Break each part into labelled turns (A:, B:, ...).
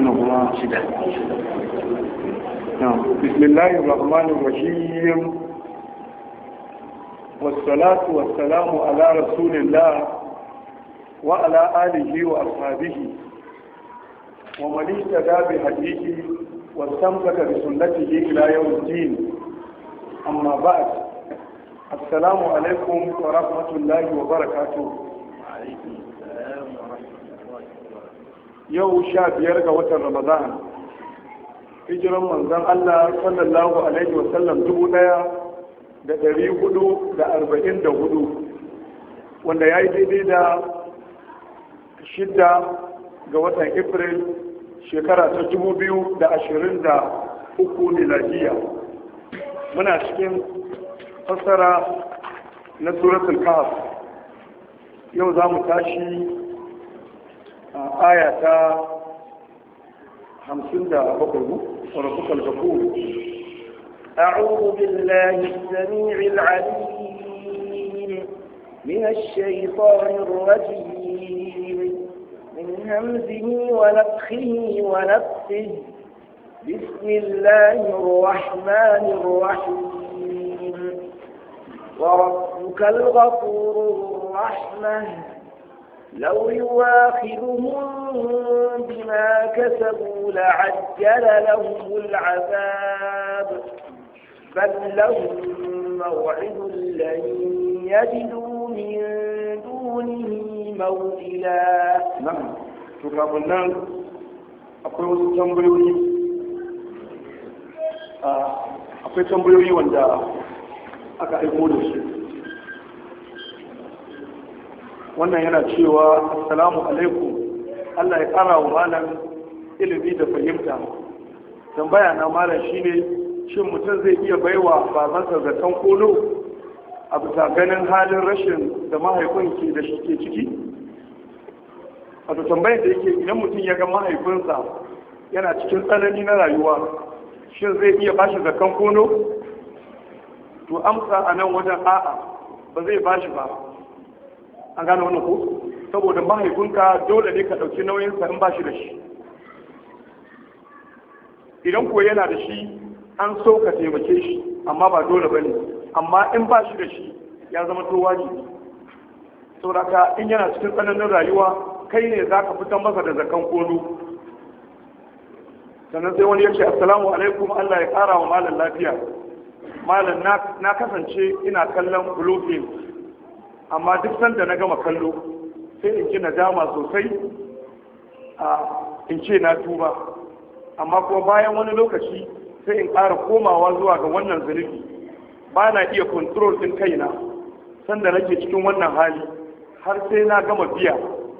A: wannan kuma shida بسم الله الرحمن الرحيم والصلاة والسلام على رسول الله وعلى آله وأصحابه ومن اهتدى بهديه واستمسك بسنته إلى يوم الدين أما بعد السلام عليكم ورحمة الله وبركاته yau sha biyar ga watan ramadan hijiran manzon Allah sallallahu alaihi wasallam dubu daya da dari hudu da arba'in da hudu wanda ya yi daidai da shidda ga watan april shekara ta dubu biyu da ashirin da uku miladiya muna cikin fassara na suratul kahf yau za mu tashi aya ta hamsin da bakwai وربك الغفور
B: أعوذ بالله السميع العليم من الشيطان الرجيم من همزه ونفخه ونفسه بسم الله الرحمن الرحيم وربك الغفور الرحمن لو يواخذهم بما كسبوا لعجل لهم العذاب بل لهم موعد لن يجدوا من دونه موئلا
A: نعم شكرا nan akwai wasu tambayoyi akwai tambayoyi wanda aka aiko da su wannan yana cewa assalamu alaikum Allah ya kara wa malam ilimi da fahimta tambaya na malam shine shin mutum zai iya baiwa babansa zaton kolo a bisa ganin halin rashin da mahaifin ke da shi ke ciki wato tambayar da yake idan mutum ya ga mahaifinsa yana cikin tsanani na rayuwa shin zai iya bashi zakan kono to amsa a nan wajen a'a ba zai bashi ba an gane wani ko saboda mahaifinka dole ne ka ɗauki nauyinsa in ba shi da shi idan ko yana da shi an so ka taimake shi amma ba dole ba ne amma in ba shi da shi ya zama to wajibi saboda in yana cikin tsananin rayuwa kai ne za ka fitan masa da zakan kono sannan sai wani ya ce assalamu alaikum allah ya ƙara wa malam lafiya malam na kasance ina kallon bluefin amma duk sanda na gama kallo sai in ji nadama sosai a in ce na tuba amma kuma bayan wani lokaci sai in ƙara komawa zuwa ga wannan zunubi ba na iya kontrol ɗin kaina sanda nake cikin wannan hali har sai na gama biya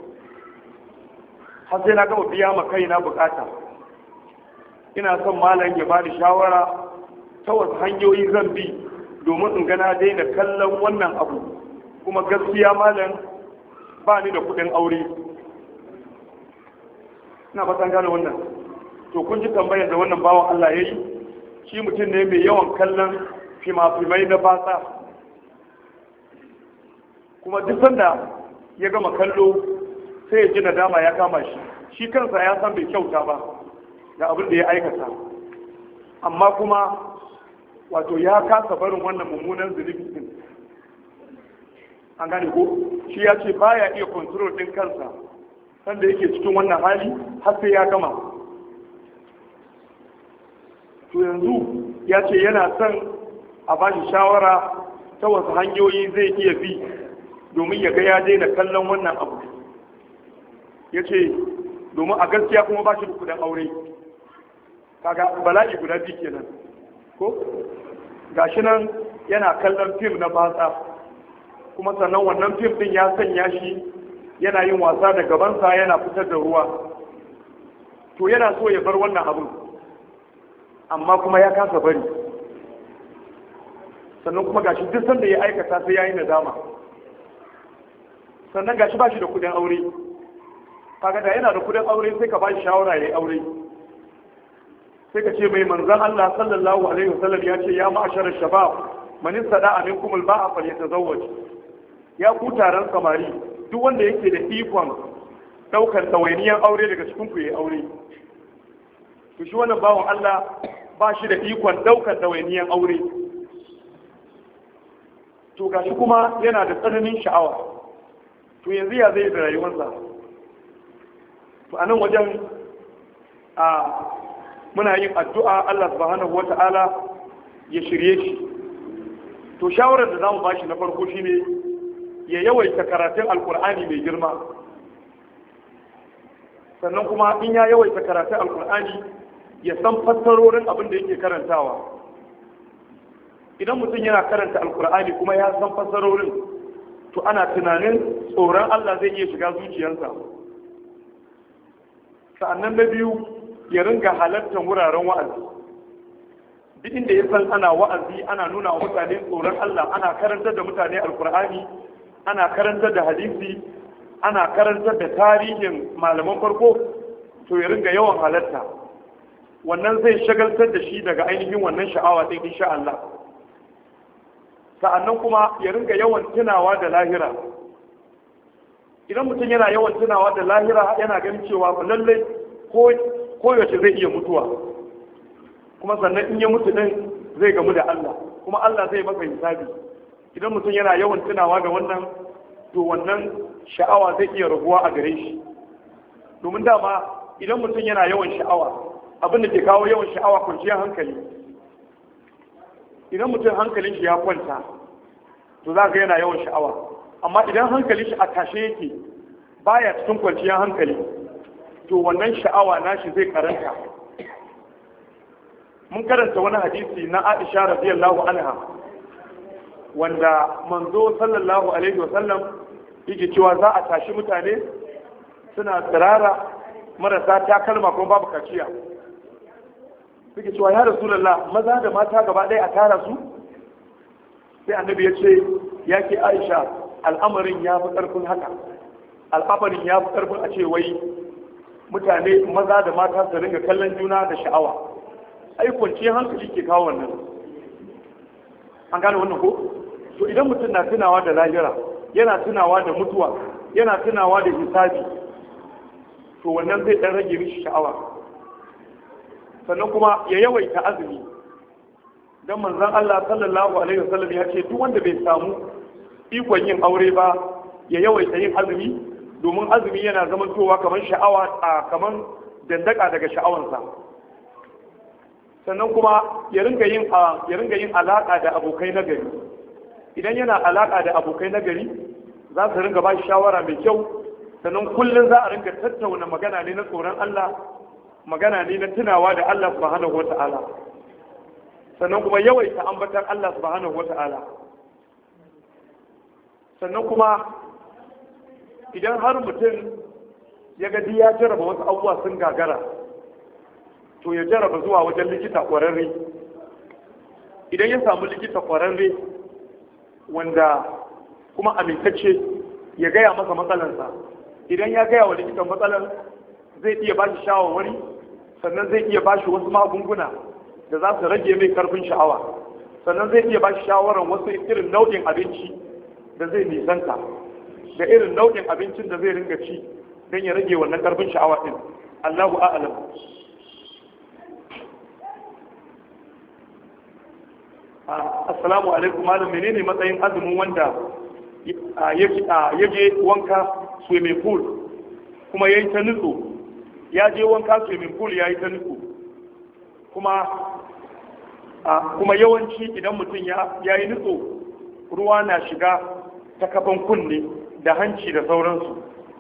A: har sai na gama biya ma kaina bukata ina son malam ya bani shawara ta wasu hanyoyi zan bi domin in gana daina kallon wannan abu kuma gaskiya malam ba ni da kudin aure ina fatan gane wannan to kun ji tambayar da wannan bawan Allah ya yi shi mutum ne mai yawan kallon fima-fimai na batsa kuma duk sanda ya gama kallo sai ya ji nadama ya kama shi shi kansa ya san bai kyauta ba ga abin da ya aikata amma kuma wato ya kasa barin wannan mummunan zunubi din an gane ko shi ya ce baya iya kontrol din kansa sanda yake cikin wannan hali har sai ya gama to yanzu ya ce yana son a ba shi shawara ta wasu hanyoyi zai iya bi domin ya ga ya daina kallon wannan abu ya ce domin a gaskiya kuma ba shi da kudin aure kaga bala'i guda biyu kenan ko gashi nan yana kallon fim na batsa kuma sannan wannan fim din ya sanya shi yana yin wasa da gabansa yana fitar da ruwa to yana so ya bar wannan abin amma kuma ya kasa bari sannan kuma gashi duk sanda ya aikata sai ya yi nadama sannan gashi ba shi da kudin aure kaga da yana da kudin aure sai ka ba shi shawara ya yi aure sai ka ce mai manzan Allah sallallahu alaihi wasallam ya ce ya ma'ashar shabab man istada minkum al-ba'a falyatazawwaj ya ku taron samari duk wanda yake da ikon daukar ɗawainiyar aure daga cikin ku ya aure to shi wannan bawan Allah ba shi da ikon ɗaukar ɗawainiyan aure to gashi kuma yana da tsananin sha'awa to yanzu ya zai da rayuwarsa to a nan wajen a muna yin addu'a Allah subhanahu wata'ala ya shirye shi to shawarar da zamu bashi na farko shine ya yawaita karatun alkur'ani mai girma sannan kuma in ya yawaita karatun alkur'ani ya san fassarorin abin da yake karantawa idan mutum yana karanta alkur'ani kuma ya san fassarorin to ana tunanin tsoron Allah zai iya shiga zuciyarsa sa'annan na biyu ya ringa halartar wuraren wa'azi duk inda ya san ana wa'azi ana nuna wa mutane tsoron Allah ana karantar da mutane alkur'ani ana karantar da hadisi ana karantar da tarihin malaman farko to ya ringa yawan halarta wannan zai shagaltar da shi daga ainihin wannan sha'awa din insha Allah sa'annan kuma ya ringa yawan tunawa da lahira idan mutum yana yawan tunawa da lahira yana ganin cewa lallai ko koyaushe zai iya mutuwa kuma sannan in ya mutu din zai gamu da Allah kuma Allah zai maka hisabi idan mutum yana yawan tunawa da wannan to wannan sha'awa zai iya raguwa a gare shi domin dama idan mutum yana yawan sha'awa abin da ke kawo yawan sha'awa kwanciyar hankali idan mutum hankalin shi ya kwanta to za ga yana yawan sha'awa amma idan hankalin shi a tashe yake baya cikin kwanciyar hankali to wannan sha'awa nashi zai karanta mun karanta wani hadisi na Aisha radiyallahu anha wanda manzo sallallahu alaihi wa sallam yake cewa za a tashi mutane suna tsirara marasa takalma kuma babu kaciya suke cewa ya rasulullah maza da mata gaba ɗaya a tara su sai annabi ya ce ya ke aisha al'amarin ya fi ƙarfin haka al'amarin ya fi ƙarfin a ce wai mutane maza da mata su ringa kallon juna da sha'awa ai kwanciyar hankali ke kawo wannan an gane wannan ko to idan mutum na tunawa da lahira yana tunawa da mutuwa yana tunawa da hisabi to wannan zai dan rage mishi sha'awa sannan kuma ya yawaita azumi dan manzon Allah sallallahu alaihi wasallam ya ce duk wanda bai samu ikon yin aure ba ya yawaita yin azumi domin azumi yana zamantowa kamar sha'awa a kamar dandaka daga sha'awansa sannan kuma ya ringa yin ya ringa yin alaka da abokai na gari idan yana alaka da abokai na gari za su ringa ba shi shawara mai kyau sannan kullum za a ringa tattauna magana ne na tsoron Allah magana ne na tunawa da Allah subhanahu wata'ala sannan kuma yawaita ambatan Allah subhanahu wata'ala sannan kuma idan har mutum ya gadi ya jarraba wasu abubuwa sun gagara to ya jarraba zuwa wajen likita ƙwararre idan ya samu likita ƙwararre wanda kuma amintacce ya gaya masa matsalansa idan ya gaya wa likitan matsalar zai iya ba shi shawarwari sannan zai iya ba shi wasu magunguna da za su rage mai karfin sha'awa sannan zai iya ba shi shawarar wasu irin nau'in abinci da zai nisanta da irin nau'in abincin da zai ringa ci don ya rage wannan karfin sha'awa din Allahu a'lam assalamu alaikum malam menene matsayin azumin wanda ya je wanka swimming pool kuma ya yi ta nutso ya je wanka swimming pool ya yi ta nutso kuma kuma yawanci idan mutum ya yi nutso ruwa na shiga ta kafan kunne da hanci da sauransu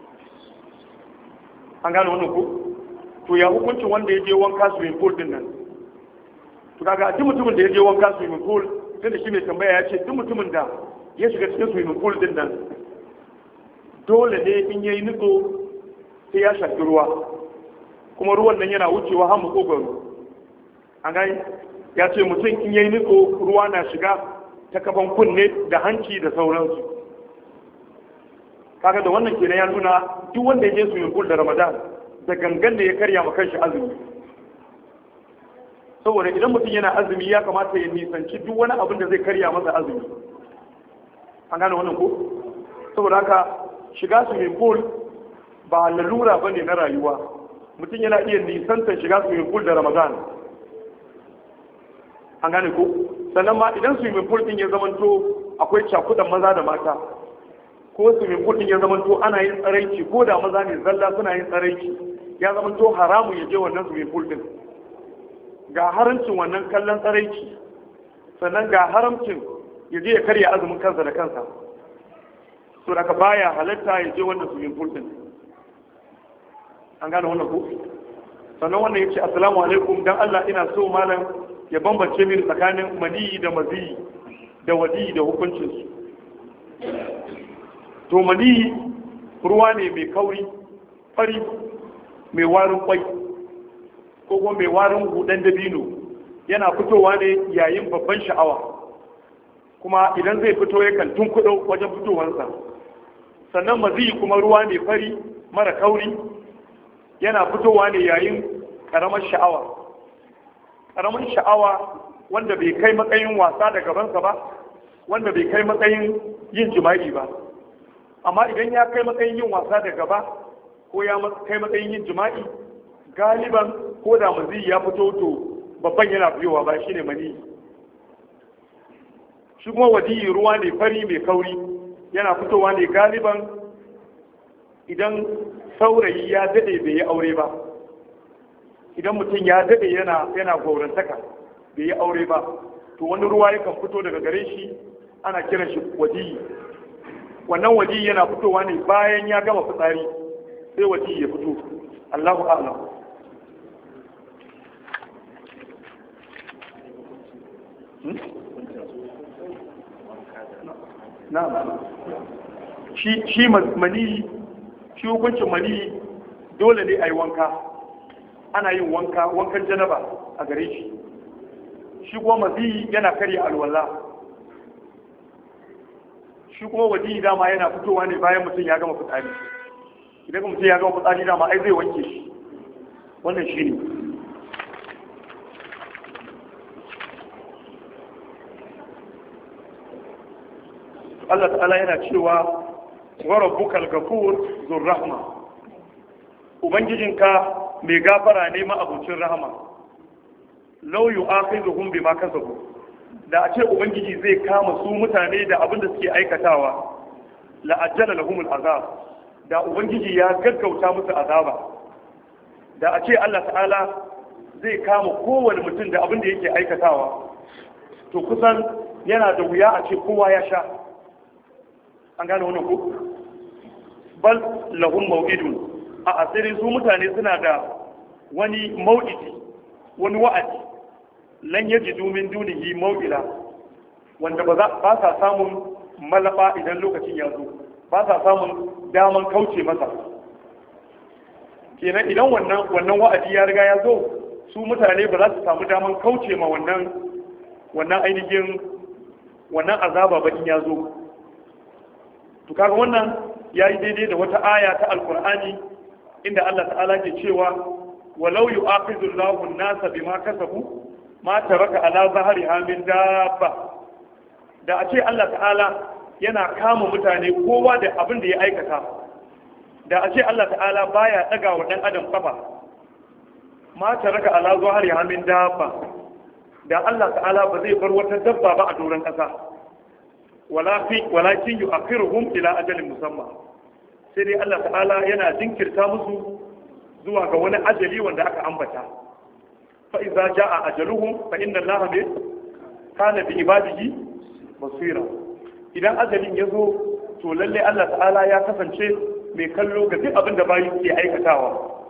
A: an gane wannan ko to ya hukuncin wanda ya je wanka swimming pool din nan to kaga duk mutumin da ya je wanka swimming pool tunda shi mai tambaya ya ce duk mutumin da ya shiga cikin swimming pool din nan dole ne in yayi nutso sai ya shafi ruwa kuma ruwan nan yana wucewa har makogwaro an gani ya ce mutum in yayi nutso ruwa na shiga ta kafan kunne da hanci da sauransu kaga da wannan kenan ya nuna duk wanda ya je swimming pool da ramadan da gangan da ya karya ma kanshi azumi saboda idan mutum yana azumi ya kamata ya nisanci duk wani abin da zai karya masa azumi an gane wannan ko saboda haka shiga swimming pool ba lalura ba ne na rayuwa mutum yana iya nisantar shiga swimming pool da ramadan an gane ko sannan ma idan swimming pool din ya zamanto akwai cakudan maza da mata ko swimming pool din ya zamanto ana yin tsaraici ko da maza ne zalla suna yin tsaraici ya zamanto haramun ya je wannan swimming pool din ga haramcin wannan kallon tsaraici sannan ga haramcin ya je ya karya azumin kansa da kansa to daga baya halatta ya je wannan swimming pool din an gane wannan ko sannan wannan ya ce assalamu alaikum dan Allah ina so malam ya bambance mini tsakanin maniyi da maziyi da wadi da hukuncinsu to maniyi ruwa ne mai kauri fari mai warin kwai ko kuma mai warin hudan dabino yana fitowa ne yayin babban sha'awa kuma idan zai fito yakan tunkuɗo wajen fitowarsa sannan maziyi kuma ruwa ne fari mara kauri yana fitowa ne yayin ƙaramar sha'awa ƙaramin sha'awa wanda bai kai matsayin wasa da gabansa ba wanda bai kai matsayin yin jima'i ba amma idan ya kai matsayin yin wasa da gaba ko ya kai matsayin yin jima'i galiban ko da mazi ya fito to babban yana biyowa ba shine mani shi kuma wadiyi ruwa ne fari mai kauri yana fitowa ne galiban idan saurayi ya dade bai yi aure ba idan mutum ya dade yana yana gaurantaka bai yi aure ba to wani ruwa yakan fito daga gare shi ana kiran shi wadiyi wannan wadiyi yana fitowa ne bayan ya gama fitsari sai wadiyi ya fito Allahu a'lam na'am shi shi mani shi hukuncin mani dole ne a yi wanka ana yin wanka wankan janaba a gare shi shi kuma mazi yana karya alwala shi kuma wadi dama yana fitowa ne bayan mutum ya gama fitsari idan mutum ya gama fitsari dama ai zai wanke shi wannan shi ne Allah ta'ala yana cewa wa rabbukal ghafur zur rahma ubangijinka mai gafara ne ma'abucin rahama lau yu akhizuhum bima kasabu da a ce ubangiji zai kama su mutane da abin da suke aikatawa la ajjala lahum azab da ubangiji ya gaggauta musu azaba da a ce Allah ta'ala zai kama kowane mutum da abin da yake aikatawa to kusan yana da wuya a ce kowa ya sha an gane wannan ko bal lahum maw'idun a asirin su mutane suna da wani mau'idi wani wa'adi lan yaji domin dunihi mau'ila wanda ba ba sa samun malaba idan lokacin ya zo ba sa samun daman kauce masa kenan idan wannan wannan wa'adi ya riga ya zo su mutane ba za su samu daman kauce ma wannan wannan ainihin wannan azaba ba in ya zo to kaga wannan yayi daidai da wata aya ta alqur'ani inda Allah ta'ala ke cewa walau yu'akhidhu Allahu an-nasa bima kasabu ma taraka ala zahriha min dabba da a ce Allah ta'ala yana kama mutane kowa da abin da ya aikata da a ce Allah ta'ala baya daga wa dan adam kafa ma taraka ala zahriha min dabba da Allah ta'ala ba zai bar wata dabba ba a doron kasa walakin yu'akhiruhum ila ajalin musamma sai dai Allah ta'ala yana jinkirta musu zuwa ga wani ajali wanda aka ambata fa idza jaa ajaluhum fa inna Allaha bi kana bi ibadihi basira idan ajalin ya zo to lalle Allah ta'ala ya kasance mai kallo ga duk abin da bayi ke aikatawa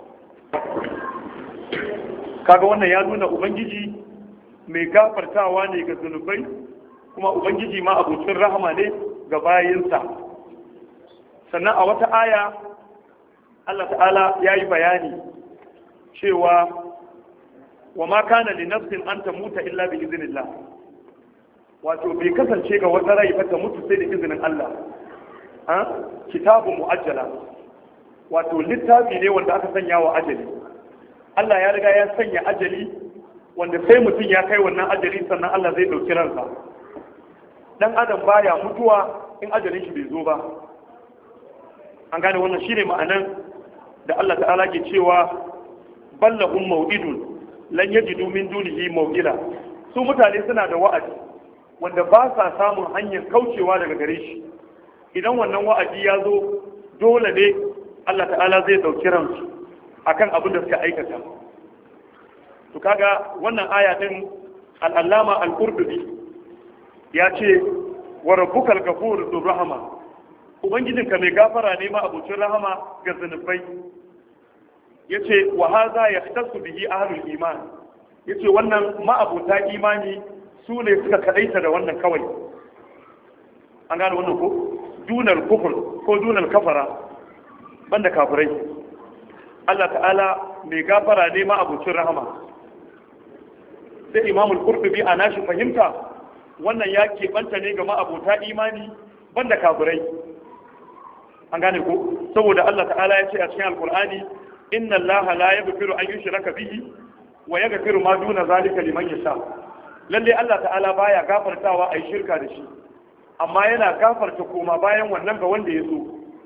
A: kaga wannan ya nuna ubangiji mai gafartawa ne ga zunubai kuma ubangiji ma abucin rahama ne ga bayinsa sannan a wata aya Allah ta'ala ya yi bayani cewa wa ma kana li nafsin an tamuta illa bi iznillah wato bai kasance ga wata rai ba ta mutu sai da izinin Allah ha kitabu muajjala wato littafi ne wanda aka sanya wa ajali Allah ya riga ya sanya ajali wanda sai mutum ya kai wannan ajali sannan Allah zai dauki ransa dan adam baya mutuwa in ajalin shi bai zo ba an gane wannan shine ma'anan da Allah ta'ala ke cewa ballahum maw'idun lan yajidu min dunihi maw'ila su mutane suna da wa'adi wanda ba sa samun hanyar kaucewa daga gare shi idan wannan wa'adi ya zo dole ne Allah ta'ala zai dauki ransu akan abin da suka aikata to kaga wannan aya din al-allama al-qurtubi ya ce wa rabbukal ghafur dhur rahma ubangijinka mai gafara ne ma abucin rahama ga zunubai yace wa hadha yahtasu bihi ahlul iman yace wannan ma'abuta imani su ne suka kadaita da wannan kawai an gane wannan ko dunar kufur ko dunar kafara banda kafirai Allah ta'ala mai gafara ne ma abucin rahama sai imamul qurtubi a nashi fahimta wannan ya keɓanta ne ga ma'abuta imani banda kafirai an gane ko saboda Allah ta'ala ya ce a cikin alkur'ani inna allaha la yaghfiru an yushraka bihi wa yaghfiru ma duna zalika liman yasha lalle Allah ta'ala baya gafartawa ai shirka da shi amma yana gafarta koma bayan wannan ga wanda ya so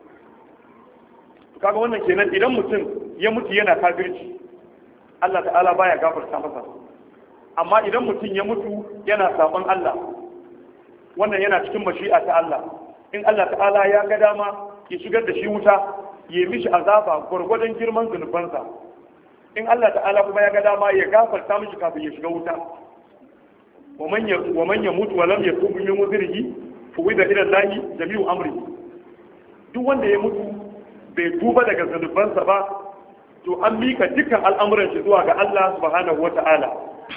A: kaga wannan kenan idan mutum ya mutu yana kafirci Allah ta'ala baya gafarta masa amma idan mutum ya mutu yana sabon Allah wannan yana cikin mashi'a ta Allah in Allah ta'ala ya ga dama ya shigar da shi wuta ya mishi azaba gwargwadon girman zunubansa in Allah ta'ala kuma ya ga dama ya gafarta mishi kafin ya shiga wuta wa man ya mutu wa lam yatub min wuzrihi fa wida ila Allah jami'u amri duk wanda ya mutu bai tuba daga zunubansa ba to an mika dukkan al'amuran shi zuwa ga Allah subhanahu wata'ala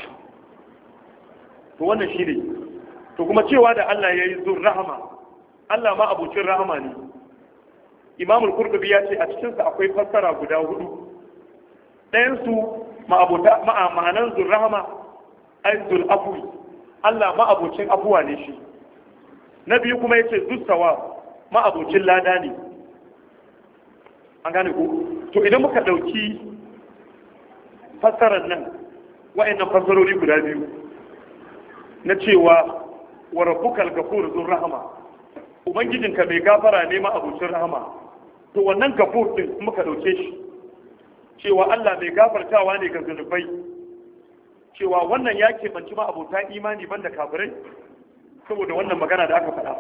A: to wannan shi ne to kuma cewa da Allah ya yi zur rahama Allah ma abucin rahama ne imamul qurtubi ya ce a cikinsa akwai fassara guda hudu ɗayansu ma'anan zur rahama ai zul afwi Allah ma abucin afuwa ne shi na biyu kuma ya ce zustawa ma abucin lada ne an gane ku to idan muka ɗauki fassarar nan wa'annan fassarori guda biyu na cewa wa rabbukal gafur zur rahama ubangijinka mai gafara ne ma abucin rahama to wannan gafur din muka dauke shi cewa Allah mai gafartawa ne ga zunubai cewa wannan ya keɓanci ma abota imani banda kafirai saboda wannan magana da aka faɗa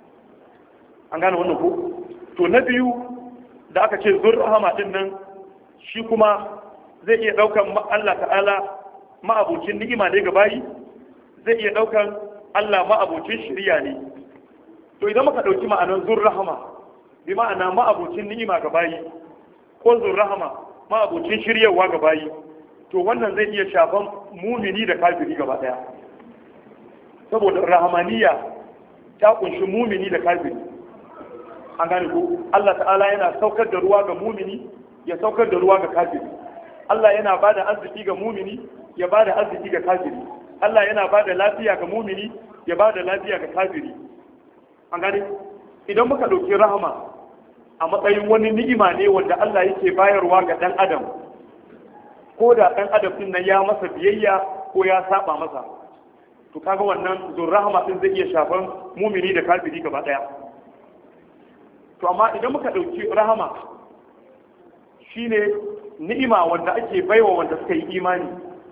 A: an gane wannan ko to na biyu da aka ce zur rahama din nan shi kuma zai iya ɗaukan Allah ta'ala ma'abucin ni'ima ne ga bayi zai iya ɗaukan Allah ma'abucin shirya ne to idan muka ɗauki ma'anar zur rahama bi ma'ana ma'abucin ni'ima ga bayi ko zur rahama ma'abucin shiryawa ga bayi to wannan zai iya shafan mumini da kafiri gaba ɗaya saboda rahamaniya ta kunshi mumini da kafiri an gane ko Allah ta'ala yana saukar da ruwa ga mumini ya saukar da ruwa ga kafiri Allah yana bada arziki ga mumini ya bada arziki ga kafiri Allah yana bada lafiya ga mumini ya bada lafiya ga kafiri an gane idan muka ɗauki rahama a matsayin wani ni'ima ne wanda Allah yake bayarwa ga ɗan adam ko da ɗan adam ɗin nan ya masa biyayya ko ya saba masa to kaga wannan zun rahama ɗin zai iya shafan mumini da kafiri gaba ɗaya to amma idan muka ɗauki rahama shine ni'ima wanda ake baiwa wanda suka yi imani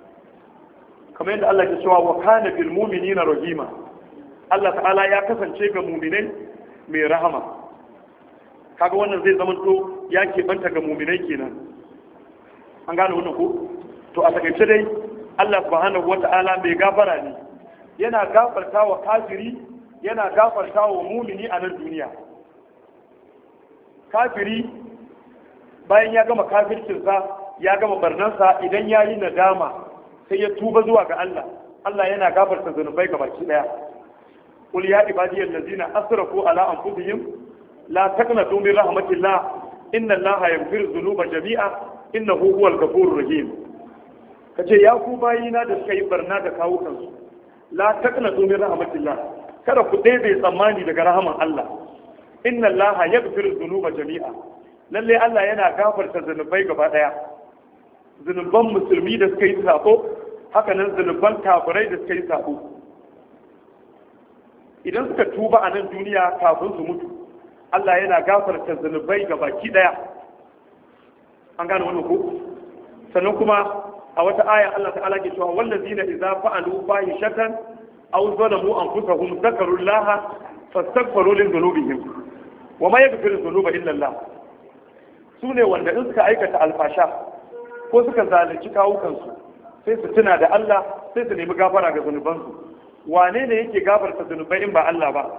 A: kamar yadda Allah ke cewa wa kana bil mu'minina rahima Allah ta'ala ya kasance ga mu'minai mai rahama kaga wannan zai zama to ya keɓanta ga mu'minai kenan an gane wannan ko to a takaice dai Allah subhanahu wata'ala mai gafara ne yana gafarta wa kafiri yana gafarta wa mumini a nan duniya kafiri bayan ya gama kafircinsa ya gama barnansa idan ya yi nadama sai ya tuba zuwa ga Allah Allah yana gafarta zunubai ga baki daya qul ya ibadiyal ladina asrafu ala anfusihim la taqnatu min rahmatillah inna allaha yaghfiru dhunuba jami'a innahu huwal ghafurur rahim kace ya ku bayina da suka yi barna da kawo kansu la taqnatu min rahmatillah kada ku daidai tsammani daga rahaman Allah inna allaha yaghfiru dhunuba jami'a lalle Allah yana gafarta zunubai gaba daya zunuban musulmi da suka yi sabo haka nan zunuban kafirai da suka yi sabo idan suka tuba a nan duniya kafin su mutu Allah yana gafarta zunubai ga baki daya an gane wannan ko sannan kuma a wata aya Allah ta'ala ke cewa wallazina idza fa'alu fahishatan aw zalamu anfusahum zakaru Allah fastaghfiru li dhunubihim wa ma yaghfiru dhunuba illa Allah sune wanda in suka aikata alfasha ko suka zalunci kawukansu sai su tuna da Allah sai su nemi gafara ga zunubansu wane ne yake gafarta zunubai in ba Allah ba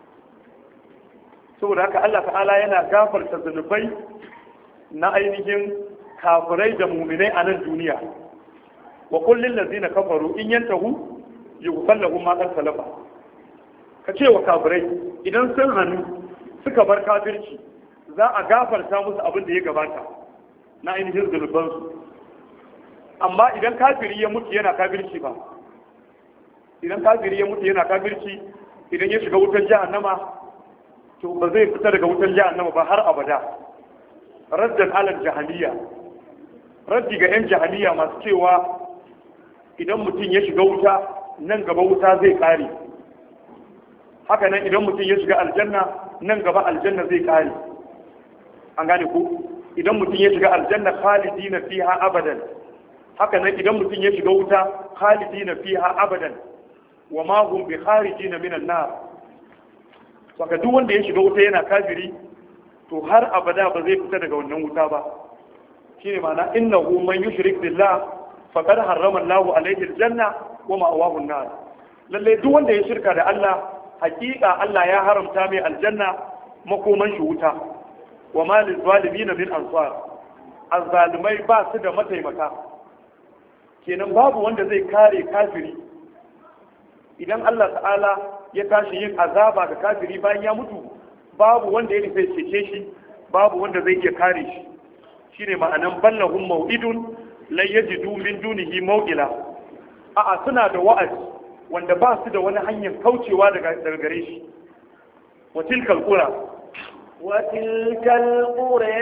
A: saboda haka Allah ta'ala yana gafarta zunubai na ainihin kafirai da muminai a nan duniya wa kullin lazina kafaru in yantahu yughfar lahum ma qad salafa ka ce wa kafirai idan sun hannu suka bar kafirci za a gafarta musu abin da ya gabata na ainihin zunubansu amma idan kafiri ya mutu yana kafirci ba idan kafiri ya mutu yana kafirci idan ya shiga wutar jahannama to ba zai fita daga wutar jahannama ba har abada raddan alal jahiliya raddi ga yan jahiliya masu cewa idan mutum ya shiga wuta nan gaba wuta zai kare haka nan idan mutum ya shiga aljanna nan gaba aljanna zai kare an gane ku idan mutum ya shiga aljanna khalidina fiha abadan haka nan idan mutum ya shiga wuta khalidina fiha abadan wa ma hum bi kharijin minan nar saka duk wanda ya shiga wuta yana kafiri to har abada ba zai fita daga wannan wuta ba shine ma'ana innahu man yushrik billah faqad harrama Allahu alayhi aljanna wa ma'awahu an-nar lalle duk wanda ya shirka da Allah hakika Allah ya haramta mai aljanna makoman shi wuta wa ma lizalimin min ansar azzalimai ba su da mataimaka kenan babu wanda zai kare kafiri idan Allah ta'ala ya tashi yin azaba ga kafiri bayan ya mutu babu wanda ya nufi cece shi babu wanda zai iya kare shi shine ma'anan ballahum mau'idun lan yajidu min dunihi maw'ila a'a suna da wa'azi wanda ba su da wani hanyar kaucewa daga gare shi wa tilkal qura
B: وتلك القرى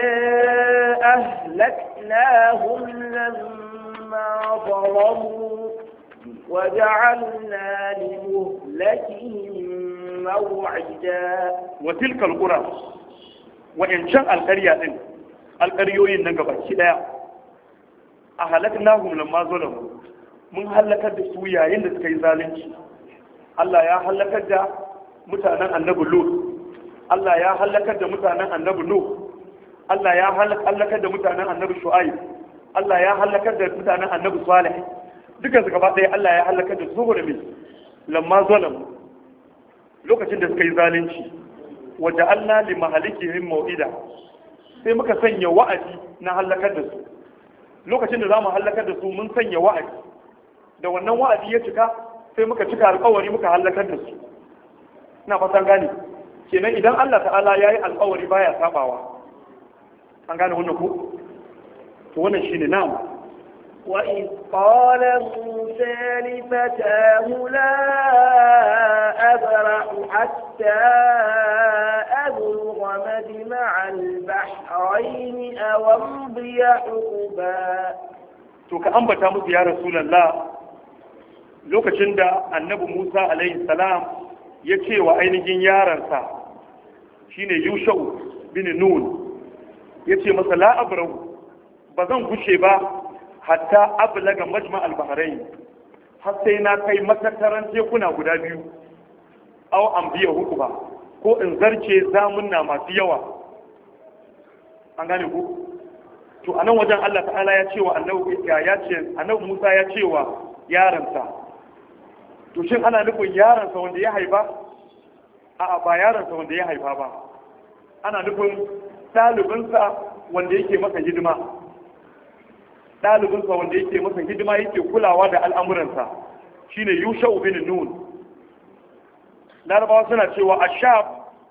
B: أهلكناهم لما ظلموا وجعلنا لمهلكهم موعدا
A: وتلك القرى وإن شاء القرية إن القريوين نقبا كده أهلكناهم لما ظلموا mun halakar da su yayin da suka yi zalunci Allah ya halakar da mutanen annabi Lut Allah ya halakar da mutanen annabi Nuh Allah ya halakar da mutanen annabi Shu'aib Allah ya halakar da mutanen annabi Salih duka su gaba ɗaya Allah ya halakar da su saboda me lamma zalam lokacin da suka yi zalunci wa ja'alna li mahalikihim mau'ida sai muka sanya wa'adi na halakar da su lokacin da zamu halakar da su mun sanya wa'adi da wannan wa'adi ya cika sai muka cika alƙawari muka halakar da su ina fatan gane kenan idan Allah ta'ala ya yi alƙawari baya sabawa an gane wannan ko to wannan shine na'am
B: وإذ قال موسى لفتاه لا أبرح حتى أبلغ مجمع البحرين أو أمضي حقبا
A: to ka ambata musu ya rasulullah lokacin da annabi Musa alaihi salam ya ce wa ainihin yaransa shine Yushau bin Nun ya ce masa la abrahu ba zan gushe ba hatta ablaga majma al-bahrain har sai na kai matattaran tekuna guda biyu aw an biya huku ba ko in zarce zamunna masu yawa an gane ku to a nan wajen Allah ta'ala ya ce wa annabi ya ce annabi Musa ya ce wa yaransa to shin ana nufin yaransa wanda ya haifa a'a ba yaransa wanda ya haifa ba ana nufin ɗalibinsa wanda yake masa hidima ɗalibinsa wanda yake masa hidima yake kulawa da al'amuransa shine yushau bin nun larabawa suna cewa ashab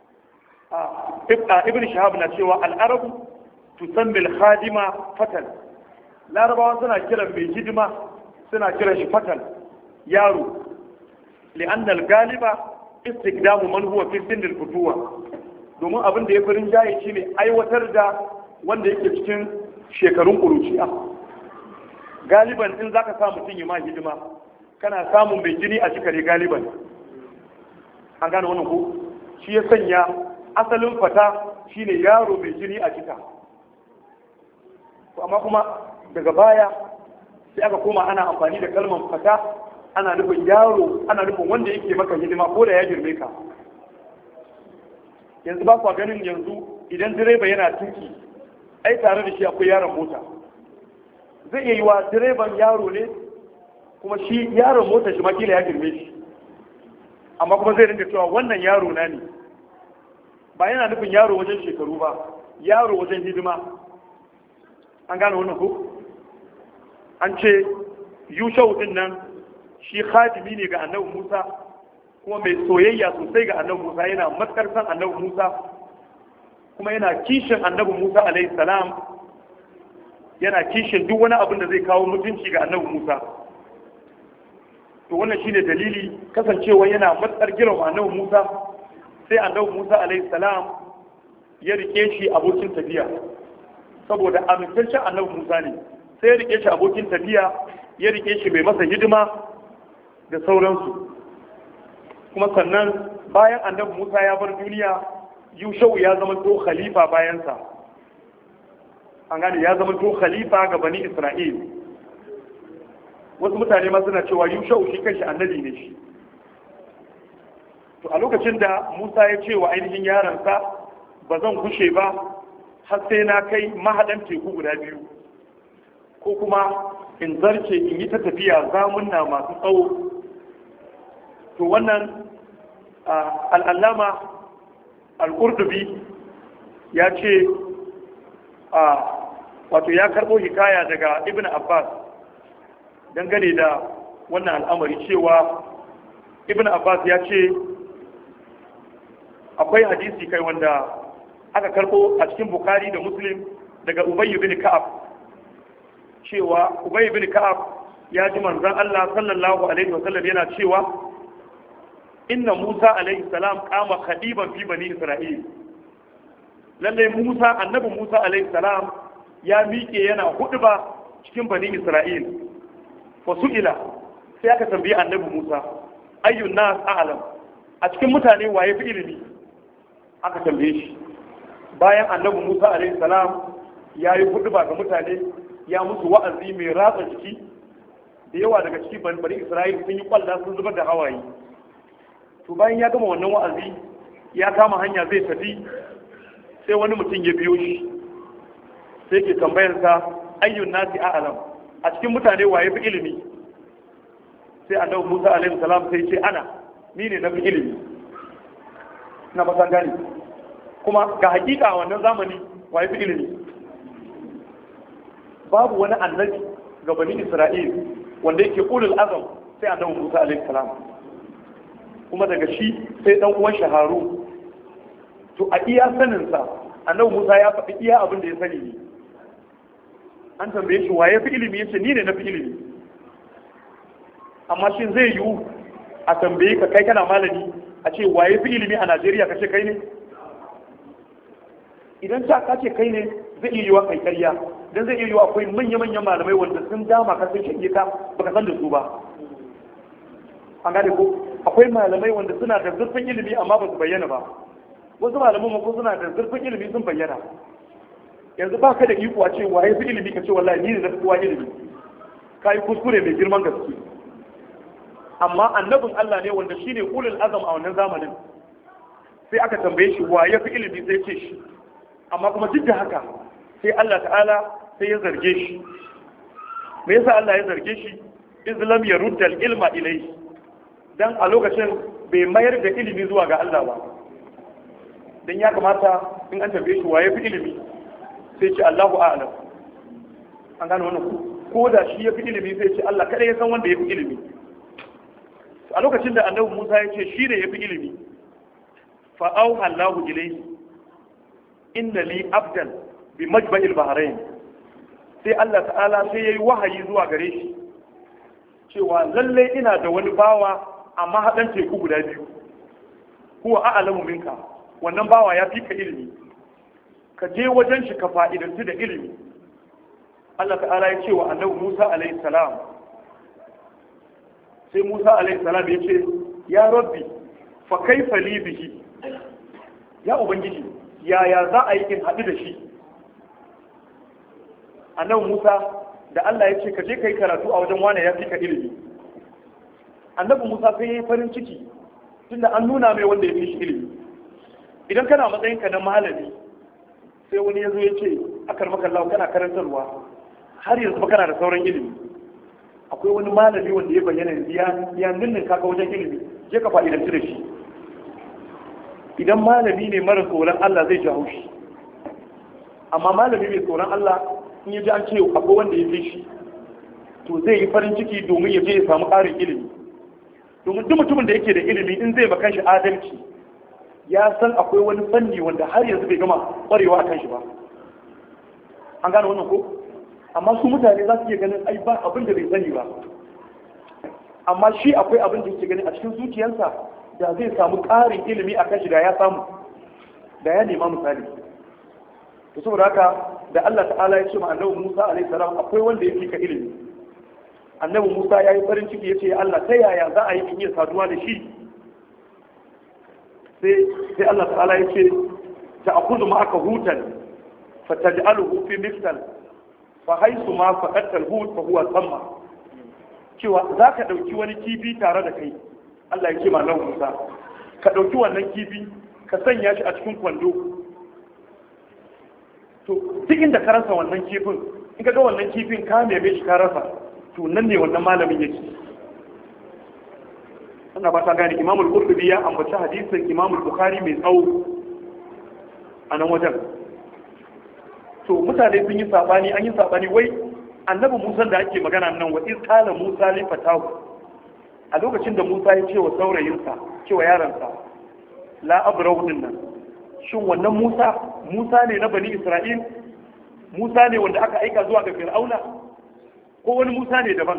A: ibn shahab na cewa al'arabu tusammi al-khadima fatan larabawa suna kiran mai hidima suna kiran shi fatan yaro li'anna al-galiba istikdamu man huwa fi sinni al-futuwa domin abin da ya farin jaye shine aiwatar da wanda yake cikin shekarun kuruciya galiban in zaka sa mutum ya ma hidima kana samun mai jini a cikare galiban an gane wannan ko shi ya sanya asalin fata shine yaro mai jini a cika to amma kuma daga baya sai aka koma ana amfani da kalmar fata ana nufin yaro ana nufin wanda yake maka hidima ko da ya girme ka yanzu ba kwa ganin yanzu idan direba yana tuki ai tare da shi akwai yaron mota zai iya yi wa direban yaro ne kuma shi yaron mota shi makila ya girme shi amma kuma zai rinka cewa wannan yaro na ne ba yana nufin yaro wajen shekaru ba yaro wajen hidima an gane wannan ko an ce yushau din nan shi khadimi ne ga annabi musa kuma mai soyayya sosai ga annabi musa yana matkar san annabi musa kuma yana kishin annabi musa alaihi salam yana kishin duk wani abin da zai kawo mutunci ga annabi musa to wannan shine dalili kasancewa yana matsar girma annabi musa sai annabi musa alaihi salam ya rike shi abokin tafiya saboda amintaccen annabi musa ne sai ya rike shi abokin tafiya ya rike shi mai masa hidima da sauransu kuma sannan bayan annabi musa ya bar duniya yushau ya zama to khalifa bayansa an gane ya zama to khalifa ga bani isra'il wasu mutane ma suna cewa yushau shi kanshi annabi ne shi to a lokacin da musa ya ce wa ainihin yaransa ba zan kushe ba har sai na kai mahaɗan teku guda biyu ko kuma in zarce in yi ta tafiya zamunna masu tsawo to wannan al'allama al'urdubi ya ce wato ya karɓo hikaya daga ibn abbas dangane da wannan al'amari cewa ibn abbas ya ce akwai hadisi kai wanda aka karɓo a cikin bukari da muslim daga ubayy bin ka'ab cewa ubayy bin ka'ab ya ji manzon Allah sallallahu alaihi wasallam yana cewa inna Musa alaihi salam kama khadiban fi bani Isra'il lalle Musa annabi Musa alaihi salam ya miƙe yana ba cikin bani Isra'il fa su'ila sai aka tambayi annabi Musa ayyun nas a'lam a cikin mutane waye fi ilimi aka tambaye shi bayan annabi Musa alaihi salam ya yi ba ga mutane ya musu wa'azi mai ratsa jiki da yawa daga cikin bani Isra'il sun yi kwalla sun zubar da hawaye to bayan ya gama wannan wa'azi ya kama hanya zai tafi sai wani mutum ya biyo shi sai ke tambayarsa ayyun nasi a'lam a cikin mutane waye fi ilimi sai annabi Musa alaihi salam sai ce ana ni ne na fi ilimi na fasan gani kuma ga hakika a wannan zamani waye fi ilimi babu wani annabi ga bani Isra'il wanda yake ulul azam sai annabi Musa alaihi salam kuma daga shi sai dan uwan shaharu to a iya saninsa annabi Musa ya faɗi iya abin da ya sani ne an tambaye shi waye fi ilimi yace ni ne na fi ilimi amma shin zai yiwu a tambaye ka kai kana malami a ce waye fi ilimi a Najeriya ka ce kai ne idan ta ka ce kai ne zai iya yiwa kai karya dan zai iya yiwa akwai manya-manyan malamai wanda sun dama ka sun shige ka baka san da su ba an gane ko akwai malamai wanda suna da zurfin ilimi amma ba su bayyana ba wasu malaman ko suna da zurfin ilimi sun bayyana yanzu ba ka da iko a ce waye fi ilimi ka ce wallahi ni ne na kowa ilimi ka yi kuskure mai girman gaske amma annabin Allah ne wanda shine ulul azam a wannan zamanin sai aka tambaye shi waye fi ilimi sai ce shi amma kuma duk da haka sai Allah ta'ala sai ya zarge shi me yasa Allah ya zarge shi islam ya rudda ilma ilayhi dan a lokacin bai mayar da ilimi zuwa ga Allah ba dan ya kamata in an tambaye shi waye fi ilimi sai ce Allahu a'lam an gane wannan ko da shi ya fi ilimi sai ce Allah kada ya san wanda ya fi ilimi a lokacin da annabi Musa ya ce shi ne ya fi ilimi fa auha Allahu ilayhi inna li abdan bi majba'il bahrain sai Allah ta'ala sai yayi wahayi zuwa gare shi cewa lalle ina da wani bawa amma haɗan teku guda biyu huwa a'lamu minka wannan bawa ya fi ka ilimi ka je wajen shi ka fa'idantu da ilimi Allah ta'ala ya ce wa annabi Musa alaihi salam sai Musa alaihi salam ya ce ya rabbi fa kaifa li bihi ya ubangiji yaya za a yi in haɗu da shi annabi Musa da Allah ya ce ka je kai karatu a wajen wani ya fi ka ilimi annabi Musa sai ya yi farin ciki tunda an nuna mai wanda ya fi shi ilimi idan kana matsayin ka na malami sai wani ya zo ya ce akar maka Allah kana karantarwa har yanzu ba kana da sauran ilimi akwai wani malami wanda ya bayyana ya ya ninnin kaka wajen ilimi je ka fa'idanci da shi idan malami ne mara tsoron Allah zai jawo shi amma malami mai tsoron Allah in ya ji an ce akwai wanda ya fi shi to zai yi farin ciki domin ya je ya samu ƙarin ilimi domin duk mutumin da yake da ilimi in zai bakan shi adalci ya san akwai wani fanni wanda har yanzu bai gama ƙwarewa a kan shi ba an gane wannan ko amma su mutane za su iya ganin ai ba abin da bai sani ba amma shi akwai abin da yake gani a cikin zuciyarsa da zai samu ƙarin ilimi a kan shi da ya samu da ya nema misali to saboda haka da Allah ta'ala ya ce ma annabi Musa alaihi salam akwai wanda yake ka ilimi annabi Musa ya yi farin ciki ya ce Allah ta yaya za a yi in iya saduwa da shi sai sai Allah ta'ala ya ce ta akuzu ma aka hutan fa taj'aluhu fi miftal fa haisu ma faqatta al-hut fa huwa thamma cewa za ka ɗauki wani kifi tare da kai Allah ya ce ma nan Musa ka ɗauki wannan kifi ka sanya shi a cikin kwando to duk inda ka rasa wannan kifin in ka ga wannan kifin ka neme shi ka rasa to nan ne wannan malamin yake ana ba ta gane Imam al-Qurtubi ya ambaci hadisin Imam al-Bukhari mai tsawo a nan wajen to mutane sun yi sabani an yi sabani wai annabi Musa da ake magana nan wa iz qala Musa li fatahu a lokacin da Musa ya ce wa saurayinsa cewa yaransa la abrahu nan shin wannan Musa Musa ne na bani Isra'il Musa ne wanda aka aika zuwa ga Fir'auna ko wani Musa ne daban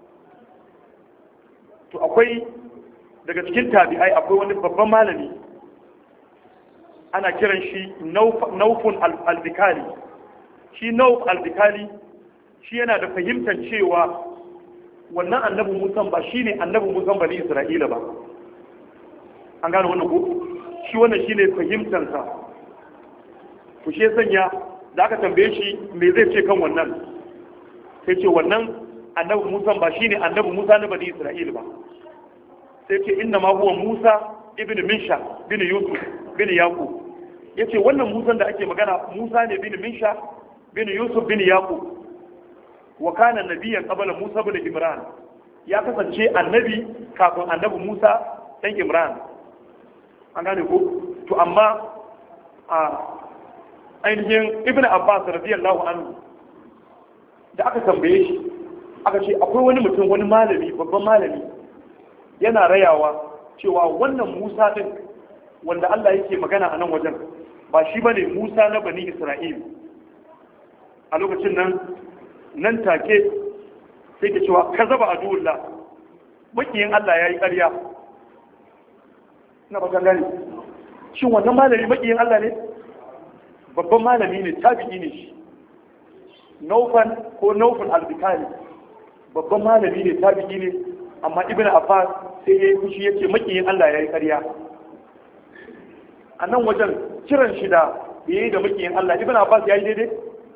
A: to akwai daga cikin tabi'ai akwai wani babban malami ana kiran shi Naufun al-Bikali shi Nauf al-Bikali shi yana da fahimtar cewa wannan annabi musan ba shi ne annabi musan bani isra'ila ba an gane wannan ko shi wannan shi ne fahimtarsa ku shi sanya da aka tambaye shi me zai ce kan wannan sai ce wannan annabi musan ba shi ne annabi musa na bani isra'ila ba sai ce inna ma huwa musa ibn minsha bin yusuf bin yaqub yace wannan musan da ake magana musa ne bin minsha bin yusuf bin yaqub wa kana nabiyan qabla Musa bin Imran ya kasance annabi kafin annabi Musa dan Imran an gane ko to amma a ainihin Ibn Abbas radiyallahu anhu da aka tambaye shi aka ce akwai wani mutum wani malami babban malami yana rayawa cewa wannan Musa din wanda Allah yake magana a nan wajen ba shi bane Musa na bani Isra'il a lokacin nan nan take sai ka cewa ka zaba a duwullah makiyin Allah ya yi ƙarya na bakan gani shin wannan malami makiyin Allah ne babban malami ne tabi'i ne shi naufan ko naufan albikali babban malami ne tabi'i ne amma ibn abbas sai ya yi fushi ya ce makiyin Allah ya yi ƙarya a nan wajen kiran shi da ya yi da makiyin Allah ibn abbas ya yi daidai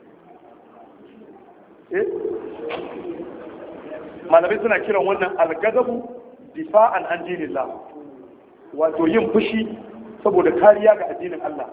A: malamai suna kiran wannan algazabu difa'an an dinillah wato yin fushi saboda kariya ga addinin Allah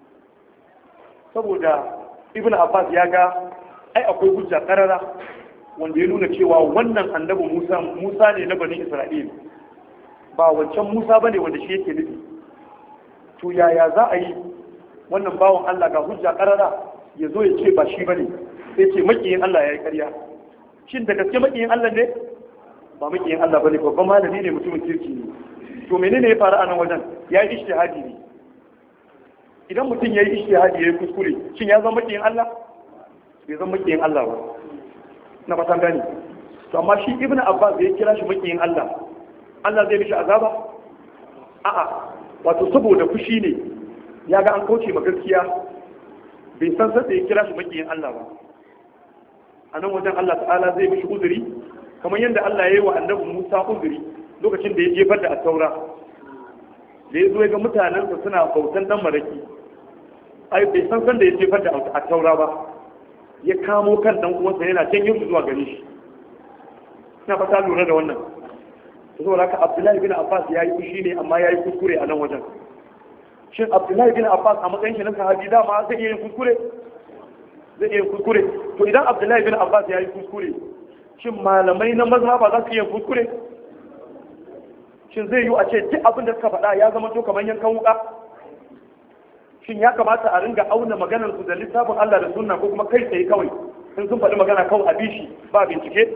A: saboda ibn abbas ya ga ai akwai hujja karara wanda ya nuna cewa wannan annabi musa musa ne na bani isra'il ba wancan musa bane wanda shi yake nufi to yaya za a yi wannan bawan Allah ga hujja karara ya zo ya ce ba shi bane sai ce makiyin Allah ya yi ƙarya shin da gaske makiyin Allah ne ba makiyin Allah bane babban malami ne mutumin kirki ne to menene ya faru a nan wajen ya yi ishtihadi ne idan mutum ya yi ishtihadi ya yi kuskure shin ya zama makiyin Allah bai zama makiyin Allah ba na fatan gani to amma shi ibn abbas ya kira shi makiyin Allah Allah zai mishi azaba a'a wato saboda fushi ne ya ga an kauce ma gaskiya bai san sai ya kira shi makiyin Allah ba a nan wajen Allah ta'ala zai mishi uzuri kamar yadda Allah ya yi wa annabi Musa uzuri lokacin da ya jefar da attaura da ya zo ya ga mutanensa suna bautan dan maraki ai bai san san da ya jefar da attaura ba ya kamo kan dan uwansa yana janyo su zuwa gare shi ina fata lura da wannan saboda haka abdullahi bin abbas ya yi fushi ne amma ya yi kuskure a nan wajen shin abdullahi bin abbas a matsayin shi na sahabi dama zai iya yin kuskure zai iya yin kuskure to idan abdullahi bin abbas ya yi kuskure shin malamai na mazhaba za su iya kuskure shin zai yi a ce duk abin da suka faɗa ya zama to kamar yankan wuka shin ya kamata a ringa auna maganar su da littafin Allah da sunna ko kuma kai tsaye kawai in sun faɗi magana kawai a bishi ba bincike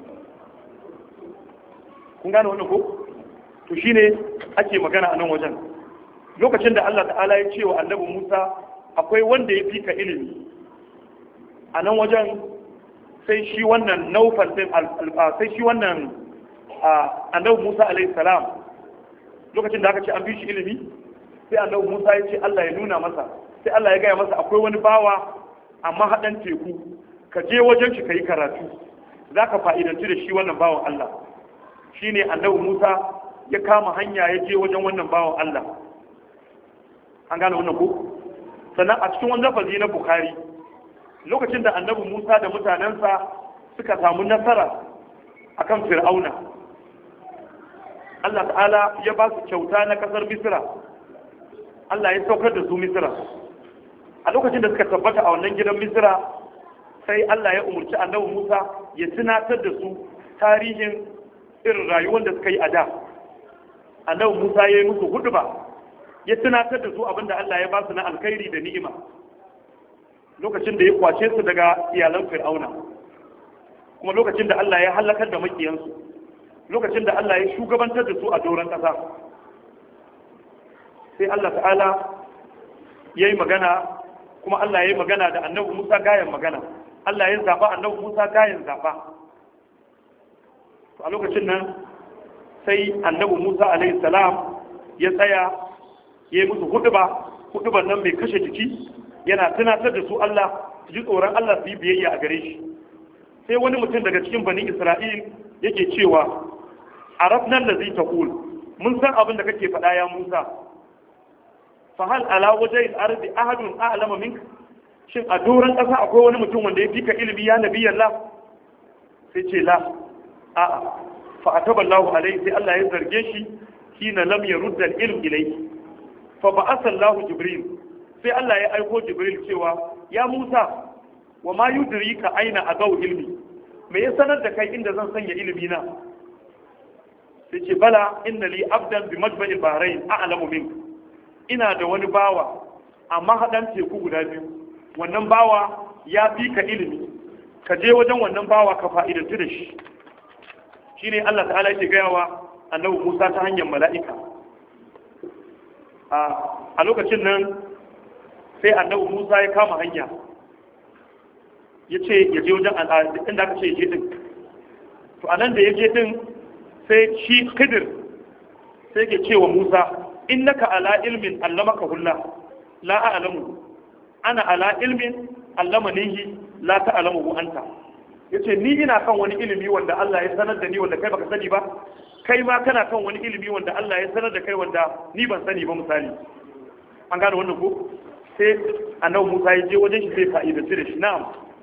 A: kun gane wannan ko to shine ake magana a nan wajen lokacin da Allah ta'ala ya ce wa annabi Musa akwai wanda ya fika ilimi a nan wajen sai shi wannan naufal din sai shi wannan annabi Musa alaihi salam lokacin da aka ce an bi shi ilimi sai annabi Musa ya ce Allah ya nuna masa sai Allah ya gaya masa akwai wani bawa amma haɗan teku ka je wajen shi ka yi karatu za ka fa'idanci da shi wannan bawan Allah shi ne annabi Musa ya kama hanya ya je wajen wannan bawan Allah an gane wannan ko sannan a cikin wani lafazi na Bukhari lokacin da annabi Musa da mutanensa suka samu nasara akan Fir'auna Allah ta'ala ya ba su kyauta na kasar Misra Allah ya saukar da su Misra a lokacin da suka tabbata a wannan gidan Misra sai Allah ya umarci annabi Musa ya tunatar da su tarihin irin rayuwar da suka yi a da annabi Musa ya yi musu huduba ya tunatar da su abinda Allah ya ba su na alkhairi da ni'ima lokacin da ya kwace su daga iyalan Fir'auna kuma lokacin da Allah ya halakar da makiyansu lokacin da Allah ya shugabantar da su a doron ƙasa sai Allah ta'ala ya yi magana kuma Allah ya yi magana da annabi Musa gayan magana Allah ya zaɓa annabi Musa gayan zaɓa a lokacin nan sai annabi Musa alaihi salam ya tsaya ya yi musu huduba huduban nan mai kashe jiki yana tunatar da su Allah su ji tsoron Allah su yi biyayya a gare shi sai wani mutum daga cikin bani Isra'il yake cewa a rafnan da zai taqul mun san abin da kake faɗa ya Musa fahal ala wajen arzi ahadun a'lama minka shin a doron ƙasa akwai wani mutum wanda ya fika ilimi ya nabi Allah sai ce la a'a fa ataballahu alaihi sai Allah ya zarge shi hina lam yurda al-ilm ilayhi fa ba'atha Allah jibril sai Allah ya aiko jibril cewa ya Musa wa ma yudrika aina agaw ilmi me ya sanar da kai inda zan sanya ilimi na sai ce bala inna li abdan bi majma'il bahrain a'lamu minka ina da wani bawa amma haɗan teku guda biyu wannan bawa ya fi ka ilimi ka je wajen wannan bawa ka fa'idantu da shi shi ne Allah ta'ala yake gayawa annabi Musa ta hanyar mala'ika a lokacin nan sai annabi Musa ya kama hanya ya ce ya je wajen inda aka ce ya je din to anan da ya je din sai shi kidir sai ke cewa Musa innaka ala ilmin allamaka hulla la a'lamu ana ala ilmin allamanihi la ta'lamu anta yace ni ina kan wani ilimi wanda Allah ya sanar da ni wanda kai baka sani ba kai ma kana kan wani ilimi wanda Allah ya sanar da kai wanda ni ban sani ba misali an gane wannan ko sai annabi Musa ya je wajen shi sai fa'idatu da shi na'am